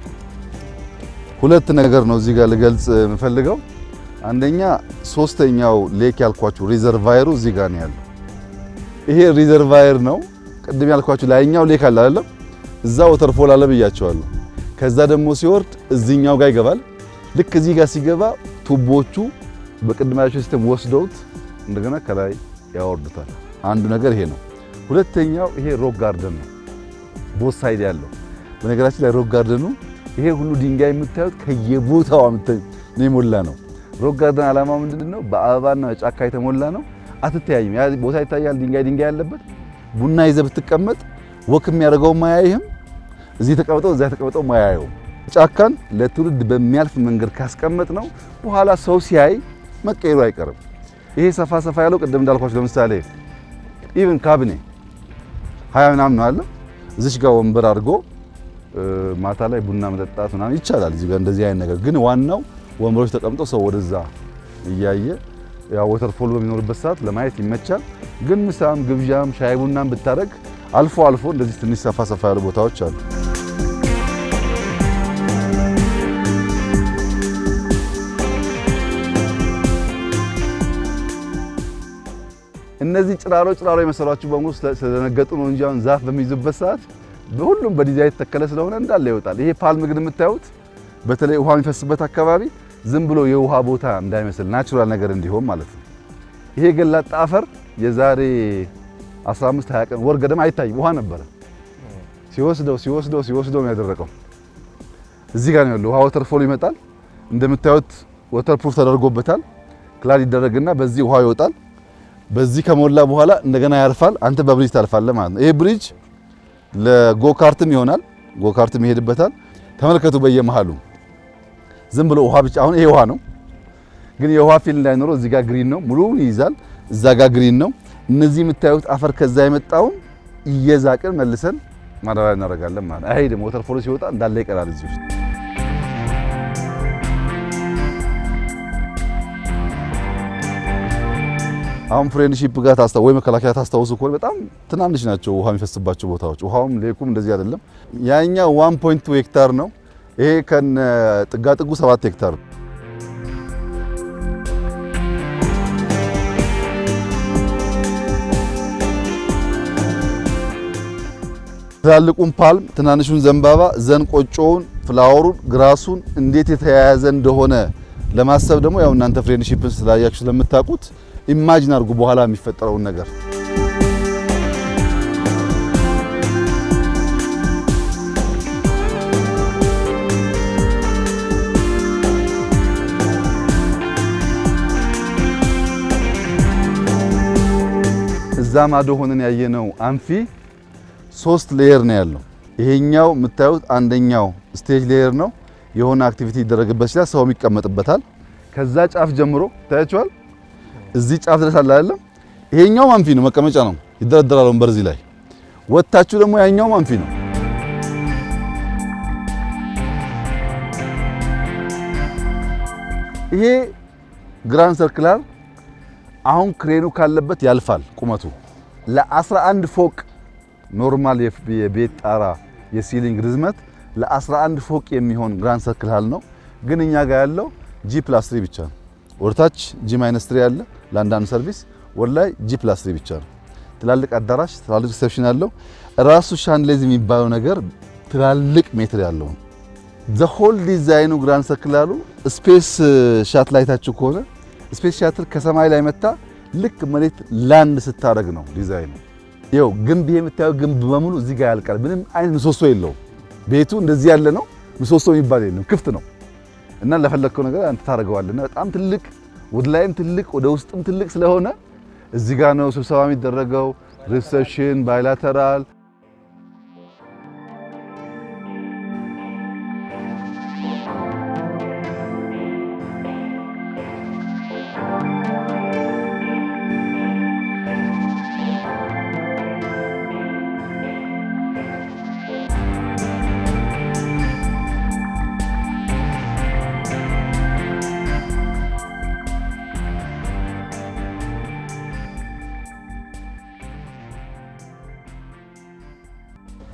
ሁለት ነገር ነው እዚህ ጋር ልገልጽ የምፈልገው። አንደኛ ሶስተኛው ሌክ ያልኳችሁ ሪዘርቫየሩ እዚህ ጋር ነው ያለው። ይሄ ሪዘርቫየር ነው። ቅድም ያልኳችሁ ላይኛው ሌክ አለ አይደለም? እዛ ወተርፎል አለ ብያቸዋለሁ። ከዛ ደግሞ ሲወርድ እዚህኛው ጋር ይገባል። ልክ እዚህ ጋር ሲገባ ቱቦቹ በቅድማቸው ሲስተም ወስደውት እንደገና ከላይ ያወርዱታል። አንዱ ነገር ይሄ ነው። ሁለተኛው ይሄ ሮክ ጋርደን ነው፣ ቦት ሳይድ ያለው። በነገራችን ላይ ሮክ ጋርደኑ ይሄ ሁሉ ድንጋይ የምታዩት ከየቦታው ነው የሞላ ነው። ሮክ ጋርደን ዓላማው ምንድን ነው? በአበባና በጫካ የተሞላ ነው። አትተያይም። ያ ቦታ ይታያል፣ ድንጋይ ድንጋይ ያለበት። ቡና ይዘህ ብትቀመጥ ወክ የሚያደርገው ማያይህም፣ እዚህ ተቀምጠው እዛ ተቀምጠው ማያየውም። ጫካን ለትውልድ በሚያልፍ መንገድ ካስቀመጥ ነው በኋላ ሰው ሲያይ መቀየሩ አይቀርም። ይሄ ሰፋ ሰፋ ያለው ቅድም እንዳልኳችሁ ለምሳሌ ኢቭን ካቢኔ ሀያ ምናምን ነው አለ እዚች ጋር ወንበር አድርጎ ማታ ላይ ቡና መጠጣት ምናምን ይቻላል። እዚህ ጋር እንደዚህ አይነት ነገር ግን ዋናው ወንበሮች ተቀምጦ ሰው ወደዛ እያየ ያ ወተርፎል በሚኖርበት ሰዓት ለማየት ይመቻል። ግን ምሳም ግብዣም ሻይ ቡናም ብታደርግ አልፎ አልፎ እንደዚህ ትንሽ ሰፋ ሰፋ ያሉ ቦታዎች አሉ። እነዚህ ጭራሮ ጭራሮ የመሰሏችሁ በሙሉ ስለደነገጡ ነው እንጂ አሁን ዛፍ በሚይዙበት ሰዓት በሁሉም በዲዛይን የተተከለ ስለሆነ እንዳለ ይወጣል። ይሄ ፓልም ግን የምታዩት በተለይ ውሃ የሚፈስበት አካባቢ ዝም ብሎ የውሃ ቦታ እንዳይመስል ናቹራል ነገር እንዲሆን ማለት ነው። ይሄ ገላጣ አፈር የዛሬ 15 20 ቀን ወር ገደማ አይታይም፣ ውሃ ነበረ። ሲወስደው ሲወስደው ሲወስደው ነው ያደረቀው። እዚህ ጋር ነው ያለው። ውሃ ወተርፎል ይመጣል። እንደምታዩት ወተርፕሩፍ ተደርጎበታል። ክላድ ይደረግና በዚህ ውሃ ይወጣል። በዚህ ከሞላ በኋላ እንደገና ያርፋል። አንተ በብሪጅ ታልፋለህ ማለት ነው። ይሄ ብሪጅ ለጎካርትም ይሆናል። ጎካርትም ይሄድበታል። ተመልከቱ በየመሃሉ ዝም ብሎ ውሃ ብቻ። አሁን ይሄ ውሃ ነው፣ ግን የውሃ ፊል እንዳይኖረው እዚህ ጋር ግሪን ነው፣ ሙሉውን ይይዛል። እዛ ጋር ግሪን ነው። እነዚህ የምታዩት አፈር ከዛ የመጣውን እየዛቅን መልሰን ማዳበሪያ እናደርጋለን ማለት ነው። አይሄድም። ወተርፎሉ ሲወጣ እንዳለ ይቀራል እዚህ ውስጥ። አሁን ፍሬንድሺፕ ጋር ታስታው ወይ መከላከያ ታስታውሱ ከሆነ በጣም ትናንሽ ናቸው ውሃ የሚፈስባቸው ቦታዎች። ውሃውም ሌኩም እንደዚህ አይደለም። ያኛው 1.2 ሄክታር ነው። ይሄ ከነ ጥጋጥጉ 7 ሄክታር ነው። ትላልቁን ፓልም፣ ትናንሹን ዘንባባ፣ ዘን ቆጮውን፣ ፍላወሩን፣ ግራሱን እንዴት የተያያዘ እንደሆነ ለማሰብ ደግሞ ያው እናንተ ፍሬንድሺፕን ስላያችሁ ስለምታውቁት ኢማጂን አድርጉ በኋላ የሚፈጠረውን ነገር። እዛ ማዶ ሆነን ያየነው አንፊ ሶስት ሌየር ነው ያለው። ይሄኛው የምታዩት አንደኛው ስቴጅ ሌየር ነው። የሆነ አክቲቪቲ ይደረግበት ይችላል፣ ሰውም ይቀመጥበታል። ከዛ ጫፍ ጀምሮ ታያችኋል እዚህ ጫፍ ድረስ አለ አይደለም። ይሄኛው አንፊ ነው፣ መቀመጫ ነው፣ ይደረደራል ወንበር እዚህ ላይ። ወታችሁ ደግሞ ያኛው አንፊ ነው። ይሄ ግራንድ ሰርክላር አሁን ክሬኑ ካለበት ያልፋል። ቁመቱ ለ11 ፎቅ ኖርማል የቤት ጣራ የሲሊንግ ርዝመት ለ11 ፎቅ የሚሆን ግራንድ ሰርክላር ነው። ግን እኛ ጋር ያለው ጂ ፕላስ 3 ብቻ ነው። ወደታች ጂ ማይነስ 3 ያለ ለአንዳንድ ሰርቪስ ወደ ላይ ጂ ፕላስ 3 ብቻ ነው። ትላልቅ አዳራሽ፣ ትላልቅ ሪሴፕሽን ያለው ራሱ ሻንድሌዝ የሚባለው ነገር ትላልቅ ሜትር ያለው ነው። ዘ ሆል ዲዛይኑ ግራንድ ሰርክላሩ ስፔስ ሻትል አይታችሁ ከሆነ ስፔስ ሻትል ከሰማይ ላይ መታ ልክ መሬት ላንድ ስታደርግ ነው ዲዛይኑ። ይኸው ግንብ የምታየው ግንብ በሙሉ እዚህ ጋር ያልቃል። ምንም አይነት ምሰሶ የለውም። ቤቱ እንደዚህ ያለ ነው። ምሰሶ የሚባል የለም፣ ክፍት ነው እና ለፈለግከው ነገር አንተ ታደርገዋለህ። እና በጣም ትልቅ ወደ ላይም ትልቅ ወደ ውስጥም ትልቅ ስለሆነ እዚህ ጋር ነው ስብሰባ የሚደረገው፣ ሪሴፕሽን፣ ባይላተራል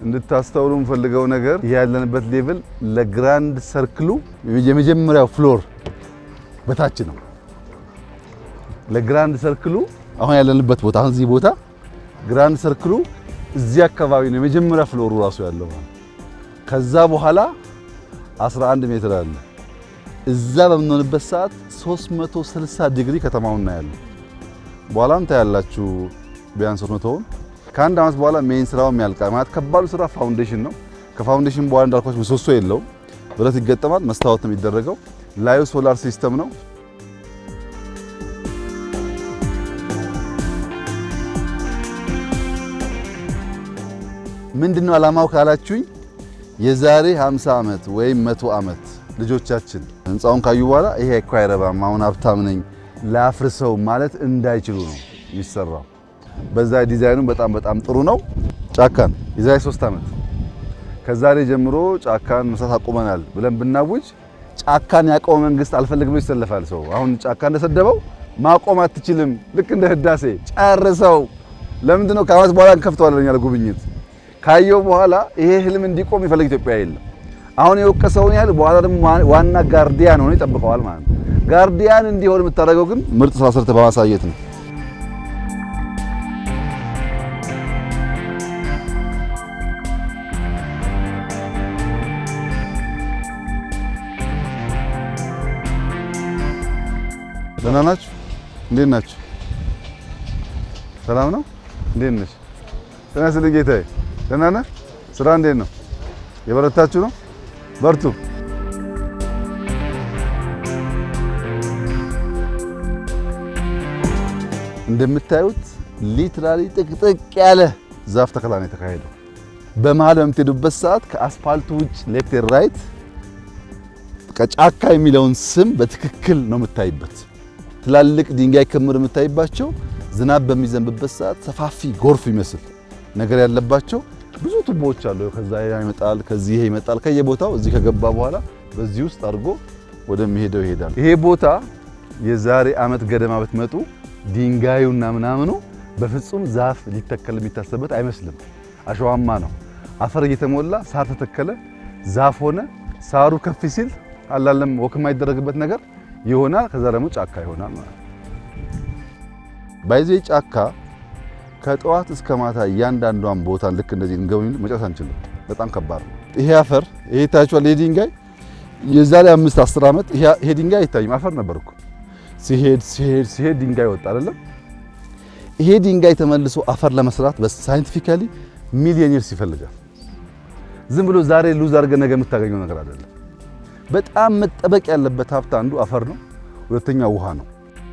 እንድታስተውሉ የምፈልገው ነገር ይህ ያለንበት ሌቭል ለግራንድ ሰርክሉ የመጀመሪያው ፍሎር በታች ነው። ለግራንድ ሰርክሉ አሁን ያለንበት ቦታ አሁን እዚህ ቦታ ግራንድ ሰርክሉ እዚህ አካባቢ ነው የመጀመሪያ ፍሎሩ ራሱ ያለው። ከዛ በኋላ 11 ሜትር አለ። እዛ በምንሆንበት ሰዓት 360 ዲግሪ ከተማውን እናያለን። በኋላም ታያላችሁ ቢያንስ 300ውን ከአንድ ዓመት በኋላ ሜይን ስራውም ያልቃል። ማለት ከባዱ ስራ ፋውንዴሽን ነው። ከፋውንዴሽን በኋላ እንዳልኳችሁ ምሰሶ የለውም። ብረት ይገጠማል። መስታወት ነው የሚደረገው። ላዩ ሶላር ሲስተም ነው። ምንድነው ዓላማው ካላችሁኝ የዛሬ 50 ዓመት ወይም መቶ ዓመት ልጆቻችን ህንፃውን ካዩ በኋላ ይሄ እኮ አይረባም፣ አሁን ሀብታም ነኝ ላፍርሰው ማለት እንዳይችሉ ነው የሚሰራው። በዛ ዲዛይኑ በጣም በጣም ጥሩ ነው። ጫካን የዛሬ 3 ዓመት ከዛሬ ጀምሮ ጫካን መስራት አቁመናል ብለን ብናውጅ ጫካን ያቆመ መንግስት አልፈልግ ብሎ ይሰለፋል። ሰው አሁን ጫካ እንደሰደበው ማቆም አትችልም። ልክ እንደ ህዳሴ ጨርሰው። ለምንድን ነው ከዓመት በኋላ እንከፍተዋለን ያለ ጉብኝት ካየው በኋላ ይሄ ህልም እንዲቆም የሚፈልግ ኢትዮጵያ የለም። አሁን የወቀሰውን ያህል በኋላ ደግሞ ዋና ጋርዲያን ሆኖ ይጠብቀዋል ማለት ነው። ጋርዲያን እንዲሆን የምታደርገው ግን ምርጥ ስራ ሰርተህ በማሳየት ነው። ደህና ናችሁ? እንዴት ናችሁ? ሰላም ነው? እንዴት ነሽ? ጤና ይስጥልኝ ጌታዬ። ደህና ነህ? ስራ እንዴት ነው? የበረታችሁ ነው? በርቱ። እንደምታዩት ሊትራሊ ጥቅጥቅ ያለ ዛፍ ተከላ ነው የተካሄደው። በመሀል በምትሄዱበት ሰዓት ከአስፋልቱ ውጭ ሌፍት ራይት ጫካ የሚለውን ስም በትክክል ነው የምታይበት። ትላልቅ ድንጋይ ክምር የምታይባቸው ዝናብ በሚዘንብበት ሰዓት ሰፋፊ ጎርፍ ይመስል ነገር ያለባቸው ብዙ ቱቦዎች አሉ። ከዛ ይመጣል፣ ከዚህ ይመጣል። ከየቦታው እዚህ ከገባ በኋላ በዚህ ውስጥ አድርጎ ወደሚሄደው ይሄዳል። ይሄ ቦታ የዛሬ ዓመት ገደማ ብትመጡ ድንጋዩና ምናምኑ በፍጹም ዛፍ ሊተከል የሚታሰብበት አይመስልም። አሸዋማ ነው። አፈር እየተሞላ ሳር ተተከለ፣ ዛፍ ሆነ። ሳሩ ከፍ ሲል አላለም ወክ የማይደረግበት ነገር ይሆናል። ከዛ ደግሞ ጫካ ይሆናል ማለት ነው። ባይዜ ጫካ ከጠዋት እስከ ማታ እያንዳንዷን ቦታ ልክ እንደዚህ እንገቡኝ መጨረስ አንችልም። በጣም ከባድ ነው። ይሄ አፈር ይሄ ታያችኋል። ይሄ ድንጋይ የዛሬ አምስት አስር ዓመት ይሄ ድንጋይ አይታይም፣ አፈር ነበር እኮ። ሲሄድ ሲሄድ ሲሄድ ድንጋይ ወጣ አይደለም። ይሄ ድንጋይ ተመልሶ አፈር ለመስራት በሳይንቲፊካሊ ሚሊዮን ይርስ ይፈልጋል። ዝም ብሎ ዛሬ ሉዝ አድርገህ ነገ የምታገኘው ነገር አይደለም። በጣም መጠበቅ ያለበት ሀብት አንዱ አፈር ነው፣ ሁለተኛው ውሃ ነው።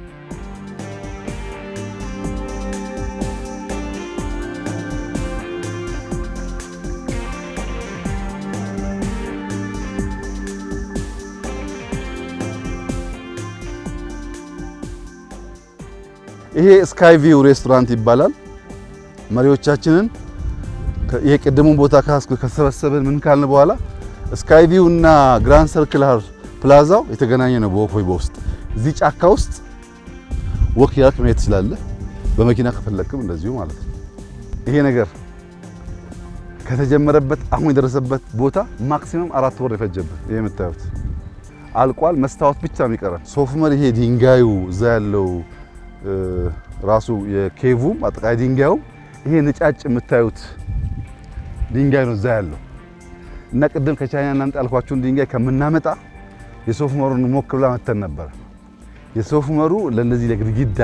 ይሄ ስካይ ቪው ሬስቶራንት ይባላል። መሪዎቻችንን ይሄ ቅድሙን ቦታ ከሰበሰብን ምን ካልን በኋላ ስካይ ቪው እና ግራንድ ሰርክላር ፕላዛው የተገናኘ ነው። በወክወይ በውስጥ እዚህ ጫካ ውስጥ ወክ ያልክ መሄድ ትችላለህ። በመኪና ከፈለክም እንደዚሁ ማለት ነው። ይሄ ነገር ከተጀመረበት አሁን የደረሰበት ቦታ ማክሲመም አራት ወር የፈጀበት ይሄ የምታዩት አልቋል። መስታወት ብቻ ነው የሚቀረን። ሶፍመር ይሄ ድንጋዩ እዛ ያለው ራሱ የኬቩም አጠቃላይ ድንጋዩ ይሄ ነጫጭ የምታዩት ድንጋይ ነው እዛ ያለው እና ቅድም ከቻይና እናምጣ ያልኳችሁን ድንጋይ ከምናመጣ የሶፍ መሩን ሞክ ብላ መተን ነበር። የሶፍ መሩ ለእነዚህ ለግድግዳ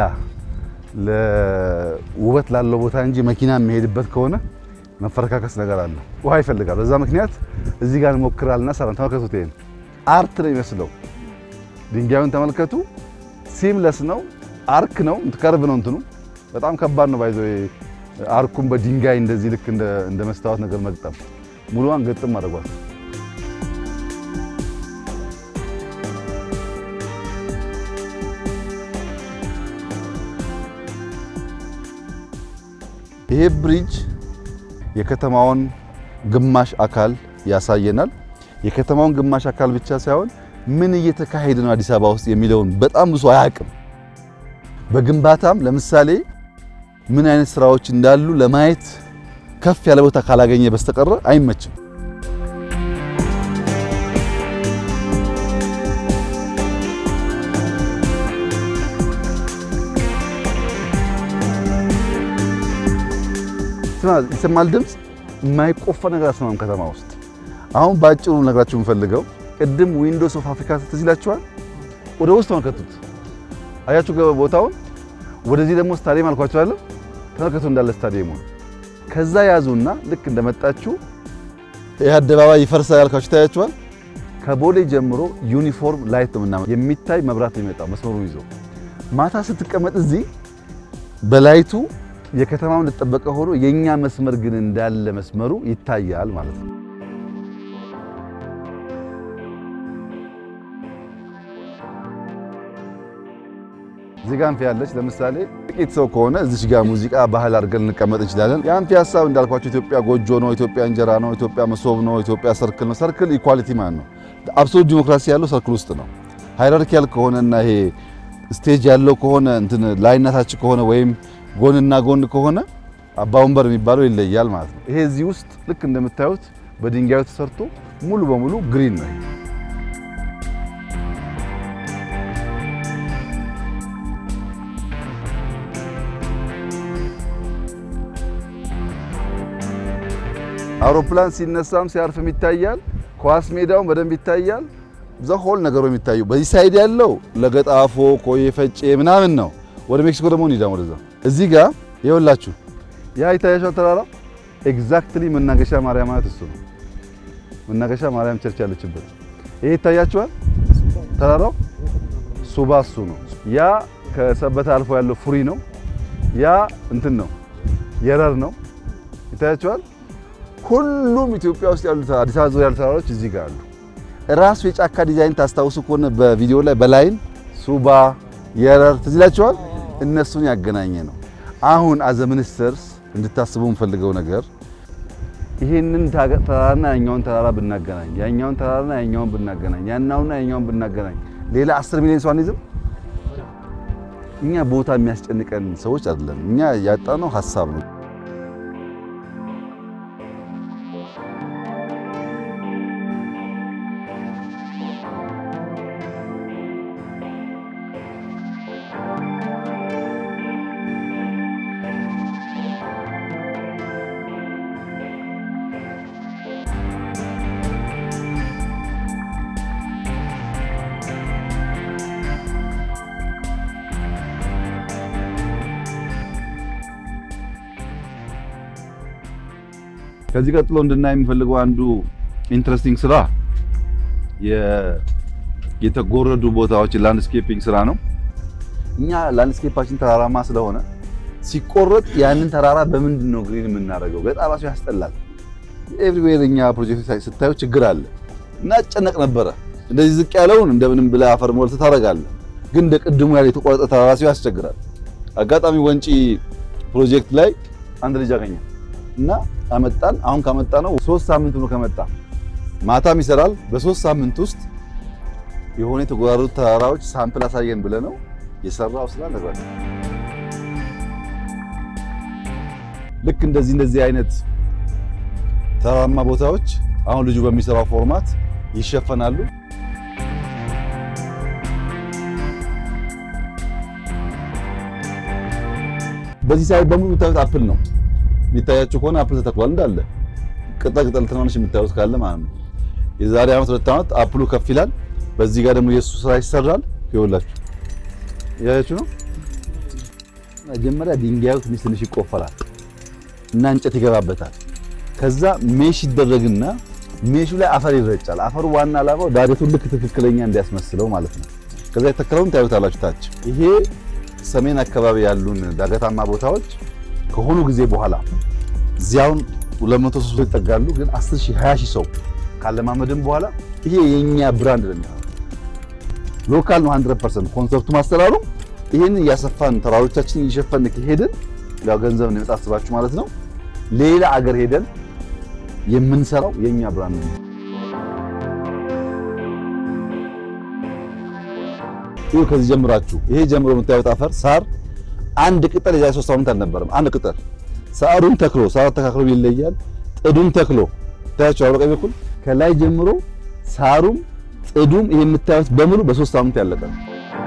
ለውበት ላለው ቦታ እንጂ መኪና የሚሄድበት ከሆነ መፈረካከስ ነገር አለ፣ ውሃ ይፈልጋል። በዛ ምክንያት እዚህ ጋር እንሞክራልና ሰራን። ተመልከቱት፣ ይሄን አርት ነው የሚመስለው። ድንጋዩን ተመልከቱ። ሲምለስ ነው፣ አርክ ነው፣ ከርብ ነው እንትኑ በጣም ከባድ ነው። ባይዘው አርኩን በድንጋይ እንደዚህ ልክ እንደ መስታወት ነገር መግጠም ሙሉዋን ገጥም አድርጓል። ይሄ ብሪጅ የከተማውን ግማሽ አካል ያሳየናል። የከተማውን ግማሽ አካል ብቻ ሳይሆን ምን እየተካሄደ ነው አዲስ አበባ ውስጥ የሚለውን በጣም ብዙ አያውቅም። በግንባታም ለምሳሌ ምን አይነት ስራዎች እንዳሉ ለማየት ከፍ ያለ ቦታ ካላገኘ በስተቀረ አይመችም። ይሰማል ድምፅ የማይቆፈር ነገር አስማም ከተማ ውስጥ አሁን በአጭሩ ነግራችሁ የምፈልገው ቅድም ዊንዶስ ኦፍ አፍሪካ ትዝ ይላችኋል። ወደ ውስጥ ተመልከቱት። አያችሁ ቦታውን። ወደዚህ ደግሞ ስታዲየም አልኳችኋለሁ። ተመልከቱ እንዳለ ስታዲየሙ ከዛ ያዙና ልክ እንደመጣችሁ ይህ አደባባይ ይፈርሳል ያልኳችሁ ታያችኋል። ከቦሌ ጀምሮ ዩኒፎርም ላይት ነው ምናምን የሚታይ መብራት ነው የሚመጣው መስመሩ ይዞ ማታ ስትቀመጥ እዚህ በላይቱ የከተማው እንደተጠበቀ ሆኖ የኛ መስመር ግን እንዳለ መስመሩ ይታያል ማለት ነው። እዚህ ጋር አምፊ ያለች ለምሳሌ ጥቂት ሰው ከሆነ እዚች ጋር ሙዚቃ ባህል አድርገን እንቀመጥ እንችላለን። የአምፊ ሀሳብ እንዳልኳቸው ኢትዮጵያ ጎጆ ነው፣ ኢትዮጵያ እንጀራ ነው፣ ኢትዮጵያ መሶብ ነው፣ ኢትዮጵያ ሰርክል ነው። ሰርክል ኢኳሊቲ ማለት ነው። አብሶሉት ዲሞክራሲ ያለው ሰርክል ውስጥ ነው። ሃይራርኪያል ከሆነና ይሄ ስቴጅ ያለው ከሆነ እንትን ላይና ታች ከሆነ ወይም ጎንና ጎን ከሆነ አባ ወንበር የሚባለው ይለያል ማለት ነው። ይሄ እዚህ ውስጥ ልክ እንደምታዩት በድንጋዩ ተሰርቶ ሙሉ በሙሉ ግሪን ነው። አውሮፕላን ሲነሳም ሲያርፍም ይታያል። ኳስ ሜዳውን በደንብ ይታያል። ዘሆል ነገሩ የሚታዩ በዚህ ሳይድ ያለው ለገጣፎ ኮዬ ፈጬ ምናምን ነው። ወደ ሜክሲኮ ደግሞ እንሂዳ ወደዛ። እዚህ ጋር ይኸውላችሁ ያ ይታያችኋል ተራራ ኤግዛክትሊ መናገሻ ማርያም ማለት እሱ ነው። መናገሻ ማርያም ቸርች ያለችበት ይሄ ይታያችኋል ተራራው ሱባ እሱ ነው። ያ ከሰበታ አልፎ ያለው ፉሪ ነው። ያ እንትን ነው የረር ነው። ይታያችኋል። ሁሉም ኢትዮጵያ ውስጥ ያሉት አዲስ አበባ ዙሪያ ያሉ ተራራዎች እዚህ ጋር አሉ። ራሱ የጫካ ዲዛይን ታስታውሱ ከሆነ በቪዲዮ ላይ በላይን ሱባ የረር ትዝ ይላችኋል። እነሱን ያገናኘ ነው። አሁን አዘ ሚኒስተርስ እንድታስቡ የምፈልገው ነገር ይሄንን ተራራና ያኛውን ተራራ ብናገናኝ፣ ያኛውን ተራራና ያኛውን ብናገናኝ፣ ያናውና ያኛውን ብናገናኝ ሌላ 10 ሚሊዮን ሰው አንይዝም። እኛ ቦታ የሚያስጨንቀን ሰዎች አይደለም። እኛ ያጣነው ሀሳብ ነው። ከዚህ ቀጥሎ እንድናይ የምፈልገው አንዱ ኢንትረስቲንግ ስራ የተጎረዱ ቦታዎች ላንድስኬፒንግ ስራ ነው። እኛ ላንድስኬፓችን ተራራማ ስለሆነ ሲቆረጥ ያንን ተራራ በምንድን ነው ግሪን የምናደርገው? በጣም ራሱ ያስጠላል። ኤቭሪዌር እኛ ፕሮጀክት ስታዩ ችግር አለ እና ጨነቅ ነበረ። እንደዚህ ዝቅ ያለውን እንደምንም ብለህ አፈር ሞልተህ ታደርጋለህ። ግን እንደ ቅድሙ ያለ የተቆረጠ ተራራ ሲሆን ያስቸግራል። አጋጣሚ ወንጪ ፕሮጀክት ላይ አንድ ልጅ አገኘ እና አመጣን። አሁን ካመጣ ነው ሶስት ሳምንት ነው ከመጣ ማታም ይሰራል። በሶስት ሳምንት ውስጥ የሆነ የተጎራሩት ተራራዎች ሳምፕል አሳየን ብለ ነው የሰራው ስራ ነገር ልክ እንደዚህ እንደዚህ አይነት ተራራማ ቦታዎች አሁን ልጁ በሚሰራው ፎርማት ይሸፈናሉ። በዚህ ሳይድ በሙሉ የምታዩት አፕል ነው። የሚታያችሁ ከሆነ አፕል ተተክሏል እንዳለ ቅጠል ቅጠል ትናንሽ የምታዩት ካለ ማለት ነው። የዛሬ ዓመት ሁለት ዓመት አፕሉ ከፍ ይላል። በዚህ ጋር ደግሞ የእሱ ስራ ይሰራል። ይኸውላችሁ ያያችሁ ነው። መጀመሪያ ድንጋዩ ትንሽ ትንሽ ይቆፈራል እና እንጨት ይገባበታል። ከዛ ሜሽ ይደረግና ሜሹ ላይ አፈር ይረጫል። አፈሩ ዋና ዓላማው ዳገቱን ልክ ትክክለኛ እንዲያስመስለው ማለት ነው። ከዛ የተከለውን ታዩታላችሁ ታች። ይሄ ሰሜን አካባቢ ያሉን ዳገታማ ቦታዎች ከሆኑ ጊዜ በኋላ እዚያውን 200 ሰው ይጠጋሉ። ግን 10 ሺህ 20 ሺህ ሰው ካለማመድን በኋላ ይሄ የኛ ብራንድ ነው የሚሆነው። ሎካል ነው 100% ኮንሰፕቱ ማስተራሩ። ይሄንን እያሰፋን ተራሮቻችንን እየሸፈን ከሄድን ያው ገንዘብ ነው የምታስባችሁ ማለት ነው። ሌላ አገር ሄደን የምንሰራው የኛ ብራንድ ነው። ይሄ ከዚህ ጀምራችሁ ይሄ ጀምሮ የምታዩት አፈር ሳር አንድ ቅጠል የዛሬ ሶስት ሳምንት አልነበረም። አንድ ቅጠል ሳሩን ተክሎ ሳር ተካክሎ ይለያል። ጥዱን ተክሎ ታያቸው አውሮ ቀኝ በኩል ከላይ ጀምሮ ሳሩም ጥዱም ይሄ የምታዩት በሙሉ በሶስት ሳምንት ያለቀ ነው።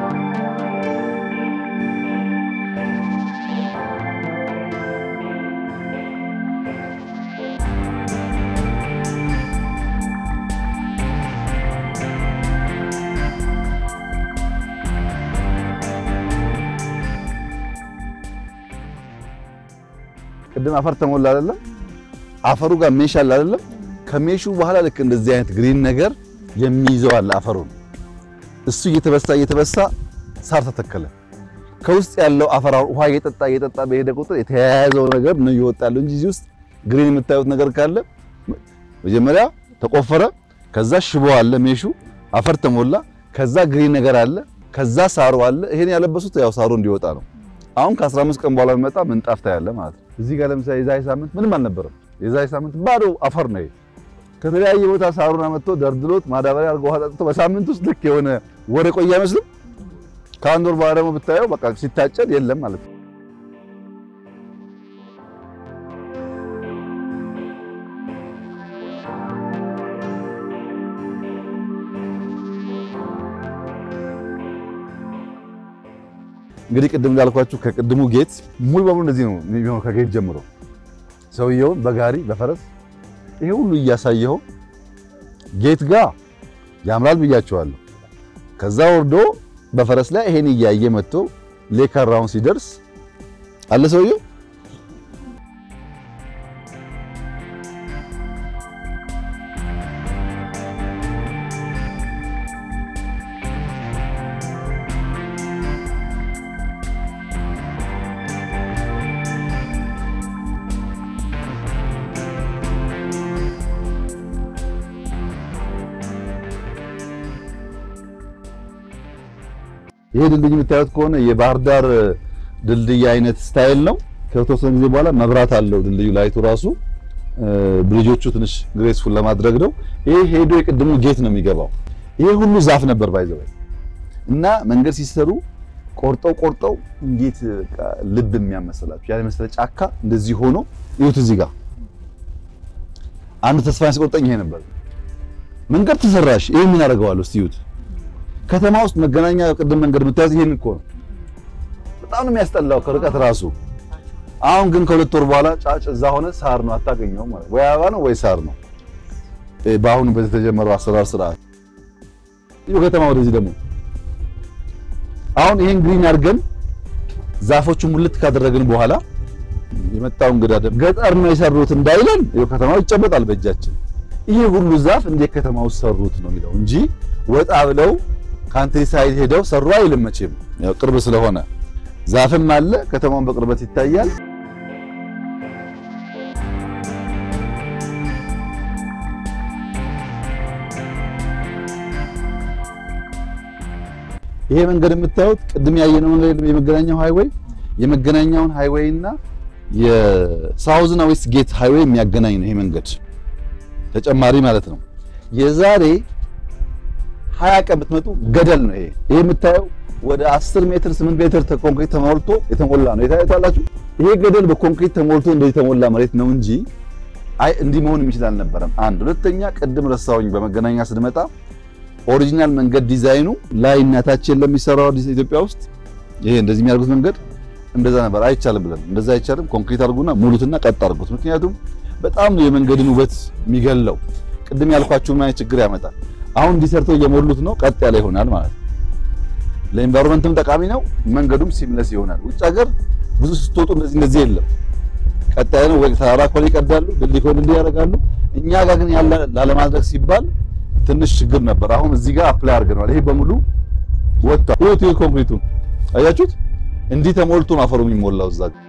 ቅድም አፈር ተሞላ አይደለም? አፈሩ ጋር ሜሽ አለ አይደለም? ከሜሹ በኋላ ልክ እንደዚህ አይነት ግሪን ነገር የሚይዘው አለ አፈሩን። እሱ እየተበሳ እየተበሳ ሳር ተተከለ። ከውስጥ ያለው አፈር ውሃ እየጠጣ እየጠጣ በሄደ ቁጥር የተያያዘው ነገር ነው ይወጣል እንጂ እዚህ ውስጥ ግሪን የምታዩት ነገር ካለ መጀመሪያ ተቆፈረ፣ ከዛ ሽቦ አለ ሜሹ፣ አፈር ተሞላ፣ ከዛ ግሪን ነገር አለ፣ ከዛ ሳሩ አለ። ይሄን ያለበሱት ያው ሳሩ እንዲወጣ ነው። አሁን ከ15 ቀን በኋላ የሚመጣ ምንጣፍ ታያለ ማለት ነው። እዚህ ጋር ለምሳሌ የዛሬ ሳምንት ምንም አልነበረም። የዛሬ ሳምንት ባዶ አፈር ነው። ከተለያየ ቦታ ሳሩን አመጥቶ ደርድሎት ማዳበሪያ አድርጎ ውሃ ጠጥቶ በሳምንት ውስጥ ልክ የሆነ ወር የቆየ አይመስልም። ከአንድ ወር በኋላ ደግሞ ብታየው በቃ ሲታጨድ የለም ማለት ነው። እንግዲህ ቅድም እንዳልኳችሁ ከቅድሙ ጌት ሙሉ በሙሉ እንደዚህ ነው የሚሆነው። ከጌት ጀምሮ ሰውየውን በጋሪ በፈረስ ይሄ ሁሉ እያሳየኸው ጌት ጋር ያምራል ብያቸዋለሁ። ከዛ ወርዶ በፈረስ ላይ ይሄን እያየ መጥቶ ሌካራውን ሲደርስ አለ ሰውየው ይሄ ድልድይ የምታዩት ከሆነ የባህር ዳር ድልድይ አይነት ስታይል ነው። ከተወሰነ ጊዜ በኋላ መብራት አለው ድልድዩ ላይቱ ራሱ ብሪጆቹ ትንሽ ግሬስፉል ለማድረግ ነው። ይሄ ሄዶ የቅድሙ ጌት ነው የሚገባው። ይሄ ሁሉ ዛፍ ነበር ባይዘው እና መንገድ ሲሰሩ ቆርጠው ቆርጠው እንዴት በቃ ልብ የሚያመሰላችሁ ያለ መሰለ ጫካ እንደዚህ ሆኖ ይሁት እዚህ ጋር አንዱ ተስፋ ያስቆርጠኝ ይሄ ነበር። መንገድ ተሰራሽ ይሄ ምን አደርገዋለሁ እስቲ ይሁት ከተማ ውስጥ መገናኛ ቅድም መንገድ የምታዩት ይሄን እኮ ነው። በጣም ነው የሚያስጠላው ከርቀት ራሱ። አሁን ግን ከሁለት ወር በኋላ ጫጭ እዛ ሆነ ሳር ነው አታገኘውም ማለት ወይ አበባ ነው ወይ ሳር ነው። በአሁኑ በዚህ የተጀመረው አሰራር ስርዓት ይሄ ከተማ ወደዚህ ደግሞ አሁን ይሄን ግሪን አድርገን ዛፎቹን ሙልት ካደረግን በኋላ የመጣው እንግዳ ደግሞ ገጠር ነው የሰሩት እንዳይለን ይሄ ከተማው ይጨበጣል በእጃችን። ይሄ ሁሉ ዛፍ እንዴት ከተማ ውስጥ ሰሩት ነው የሚለው እንጂ ወጣ ብለው ካንትሪ ሳይድ ሄደው ሰሩ አይልም። መቼም ያው ቅርብ ስለሆነ ዛፍም አለ፣ ከተማውን በቅርበት ይታያል። ይሄ መንገድ የምታዩት ቅድም ያየነው መንገድ የመገናኛው ሃይዌይ የመገናኛውን ሃይዌይ እና የሳውዝና ዌስት ጌት ሃይዌይ የሚያገናኝ ነው። ይሄ መንገድ ተጨማሪ ማለት ነው። የዛሬ ሀያ ቀን ብትመጡ ገደል ነው ይሄ። ይሄ የምታየው ወደ 10 ሜትር 8 ሜትር ኮንክሪት ተሞልቶ የተሞላ ነው። የታያላችሁ ይሄ ገደል በኮንክሪት ተሞልቶ እንደዚህ የተሞላ መሬት ነው እንጂ አይ እንዲህ መሆን የሚችል አልነበረም። አንድ ሁለተኛ፣ ቅድም ረሳውኝ በመገናኛ ስንመጣ ኦሪጂናል መንገድ ዲዛይኑ ላይ እናታችን ለሚሰራው አዲስ ኢትዮጵያ ውስጥ ይሄ እንደዚህ የሚያደርጉት መንገድ እንደዛ ነበር። አይቻልም ብለን እንደዛ አይቻልም፣ ኮንክሪት አድርጉና ሙሉትና ቀጥ አድርጉት። ምክንያቱም በጣም ነው የመንገድን ውበት የሚገለው። ቅድም ያልኳችሁ ምን አይነት ችግር ያመጣል። አሁን እንዲሰርተው እየሞሉት ነው፣ ቀጥ ያለ ይሆናል ማለት ነው። ለኢንቫይሮንመንትም ጠቃሚ ነው፣ መንገዱም ሲምለስ ይሆናል። ውጭ ሀገር ብዙ ስትወጡ እንደዚህ እንደዚህ የለም፣ ቀጥ ያለ ነው። ወይ ተራራ ኮል ይቀዳሉ፣ ድልድይ ኮል እንዲህ ያደርጋሉ። እኛ ጋር ግን ያለ ላለማድረግ ሲባል ትንሽ ችግር ነበር። አሁን እዚህ ጋር አፕላይ አድርገናል። ይሄ በሙሉ ወጥቷል። ይሁት ይሁት ኮንክሪቱ አያችሁት? እንዲህ ተሞልቶ ነው አፈሩ የሚሞላው እዛ ጋር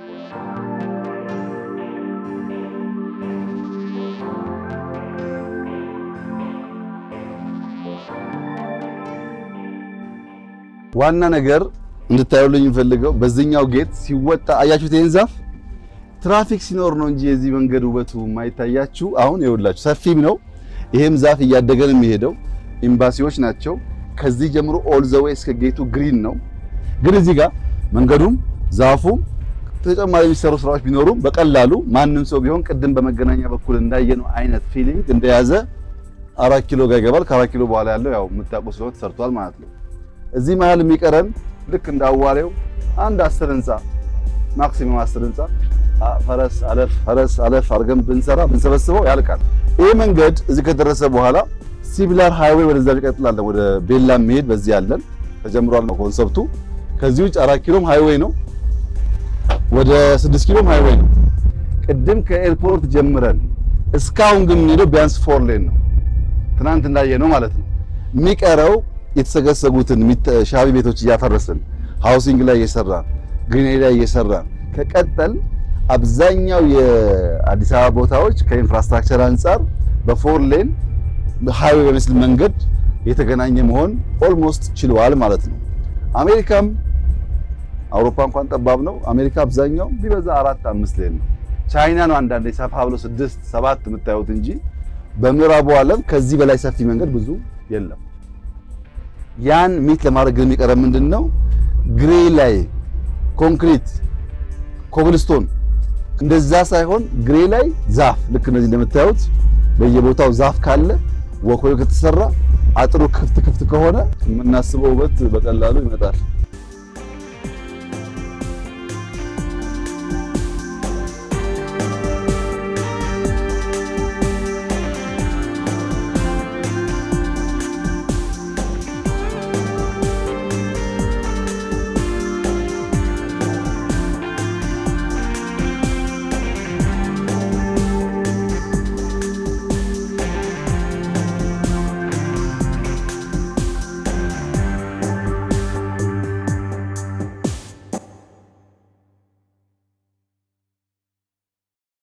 ዋና ነገር እንድታዩልኝ የምፈልገው በዚህኛው ጌት ሲወጣ አያችሁት? ይሄን ዛፍ ትራፊክ ሲኖር ነው እንጂ የዚህ መንገድ ውበቱ የማይታያችሁ። አሁን ይኸውላችሁ ሰፊም ነው። ይሄም ዛፍ እያደገ ነው የሚሄደው። ኤምባሲዎች ናቸው። ከዚህ ጀምሮ ኦል ዘ ዌይ እስከ ጌቱ ግሪን ነው። ግን እዚህ ጋር መንገዱም ዛፉም ተጨማሪ የሚሰሩ ስራዎች ቢኖሩም በቀላሉ ማንም ሰው ቢሆን ቅድም በመገናኛ በኩል እንዳየነው አይነት ፊሊንግ እንደያዘ አራት ኪሎ ጋር ይገባል። ከአራት ኪሎ በኋላ ያለው ያው የምታውቁ ስለሆነ ተሰርቷል ማለት ነው። እዚህ መሀል የሚቀረን ልክ እንደ አዋሬው አንድ አስር ህንፃ ማክሲመም አስር ህንፃ ፈረስ አለፍ ፈረስ አለፍ አድርገን ብንሰራ ብንሰበስበው ያልቃል። ይሄ መንገድ እዚህ ከደረሰ በኋላ ሲቪላር ሃይዌይ ወደዛ ይቀጥላለን። ወደ ቤላ የሚሄድ በዚህ ያለን ተጀምሯል ነው ኮንሰፕቱ። ከዚህ ውጭ አራት ኪሎም ሃይዌይ ነው፣ ወደ ስድስት ኪሎም ሃይዌይ ነው። ቅድም ከኤርፖርት ጀምረን እስካሁን ግን የምንሄደው ቢያንስ ፎር ሌን ነው። ትናንት እንዳየነው ማለት ነው። የሚቀረው የተሰገሰጉትን ሻቢ ቤቶች እያፈረስን ሃውሲንግ ላይ እየሰራን ግሪነሪ ላይ እየሰራን ከቀጠል አብዛኛው የአዲስ አበባ ቦታዎች ከኢንፍራስትራክቸር አንጻር በፎር ሌን ሃይዌይ በሚመስል መንገድ የተገናኘ መሆን ኦልሞስት ችለዋል ማለት ነው። አሜሪካም አውሮፓ እንኳን ጠባብ ነው። አሜሪካ አብዛኛው ቢበዛ አራት አምስት ሌን ነው። ቻይና ነው አንዳንዴ ሰፋ ብሎ ስድስት ሰባት የምታዩት እንጂ በምዕራቡ ዓለም ከዚህ በላይ ሰፊ መንገድ ብዙ የለም። ያን ሚት ለማድረግ ግን የሚቀረ ምንድን ነው? ግሬ ላይ ኮንክሪት ኮብልስቶን እንደዛ ሳይሆን ግሬ ላይ ዛፍ ልክ እነዚህ እንደምታዩት በየቦታው ዛፍ ካለ ወኮይ ከተሰራ አጥሩ ክፍት ክፍት ከሆነ የምናስበው ውበት በቀላሉ ይመጣል።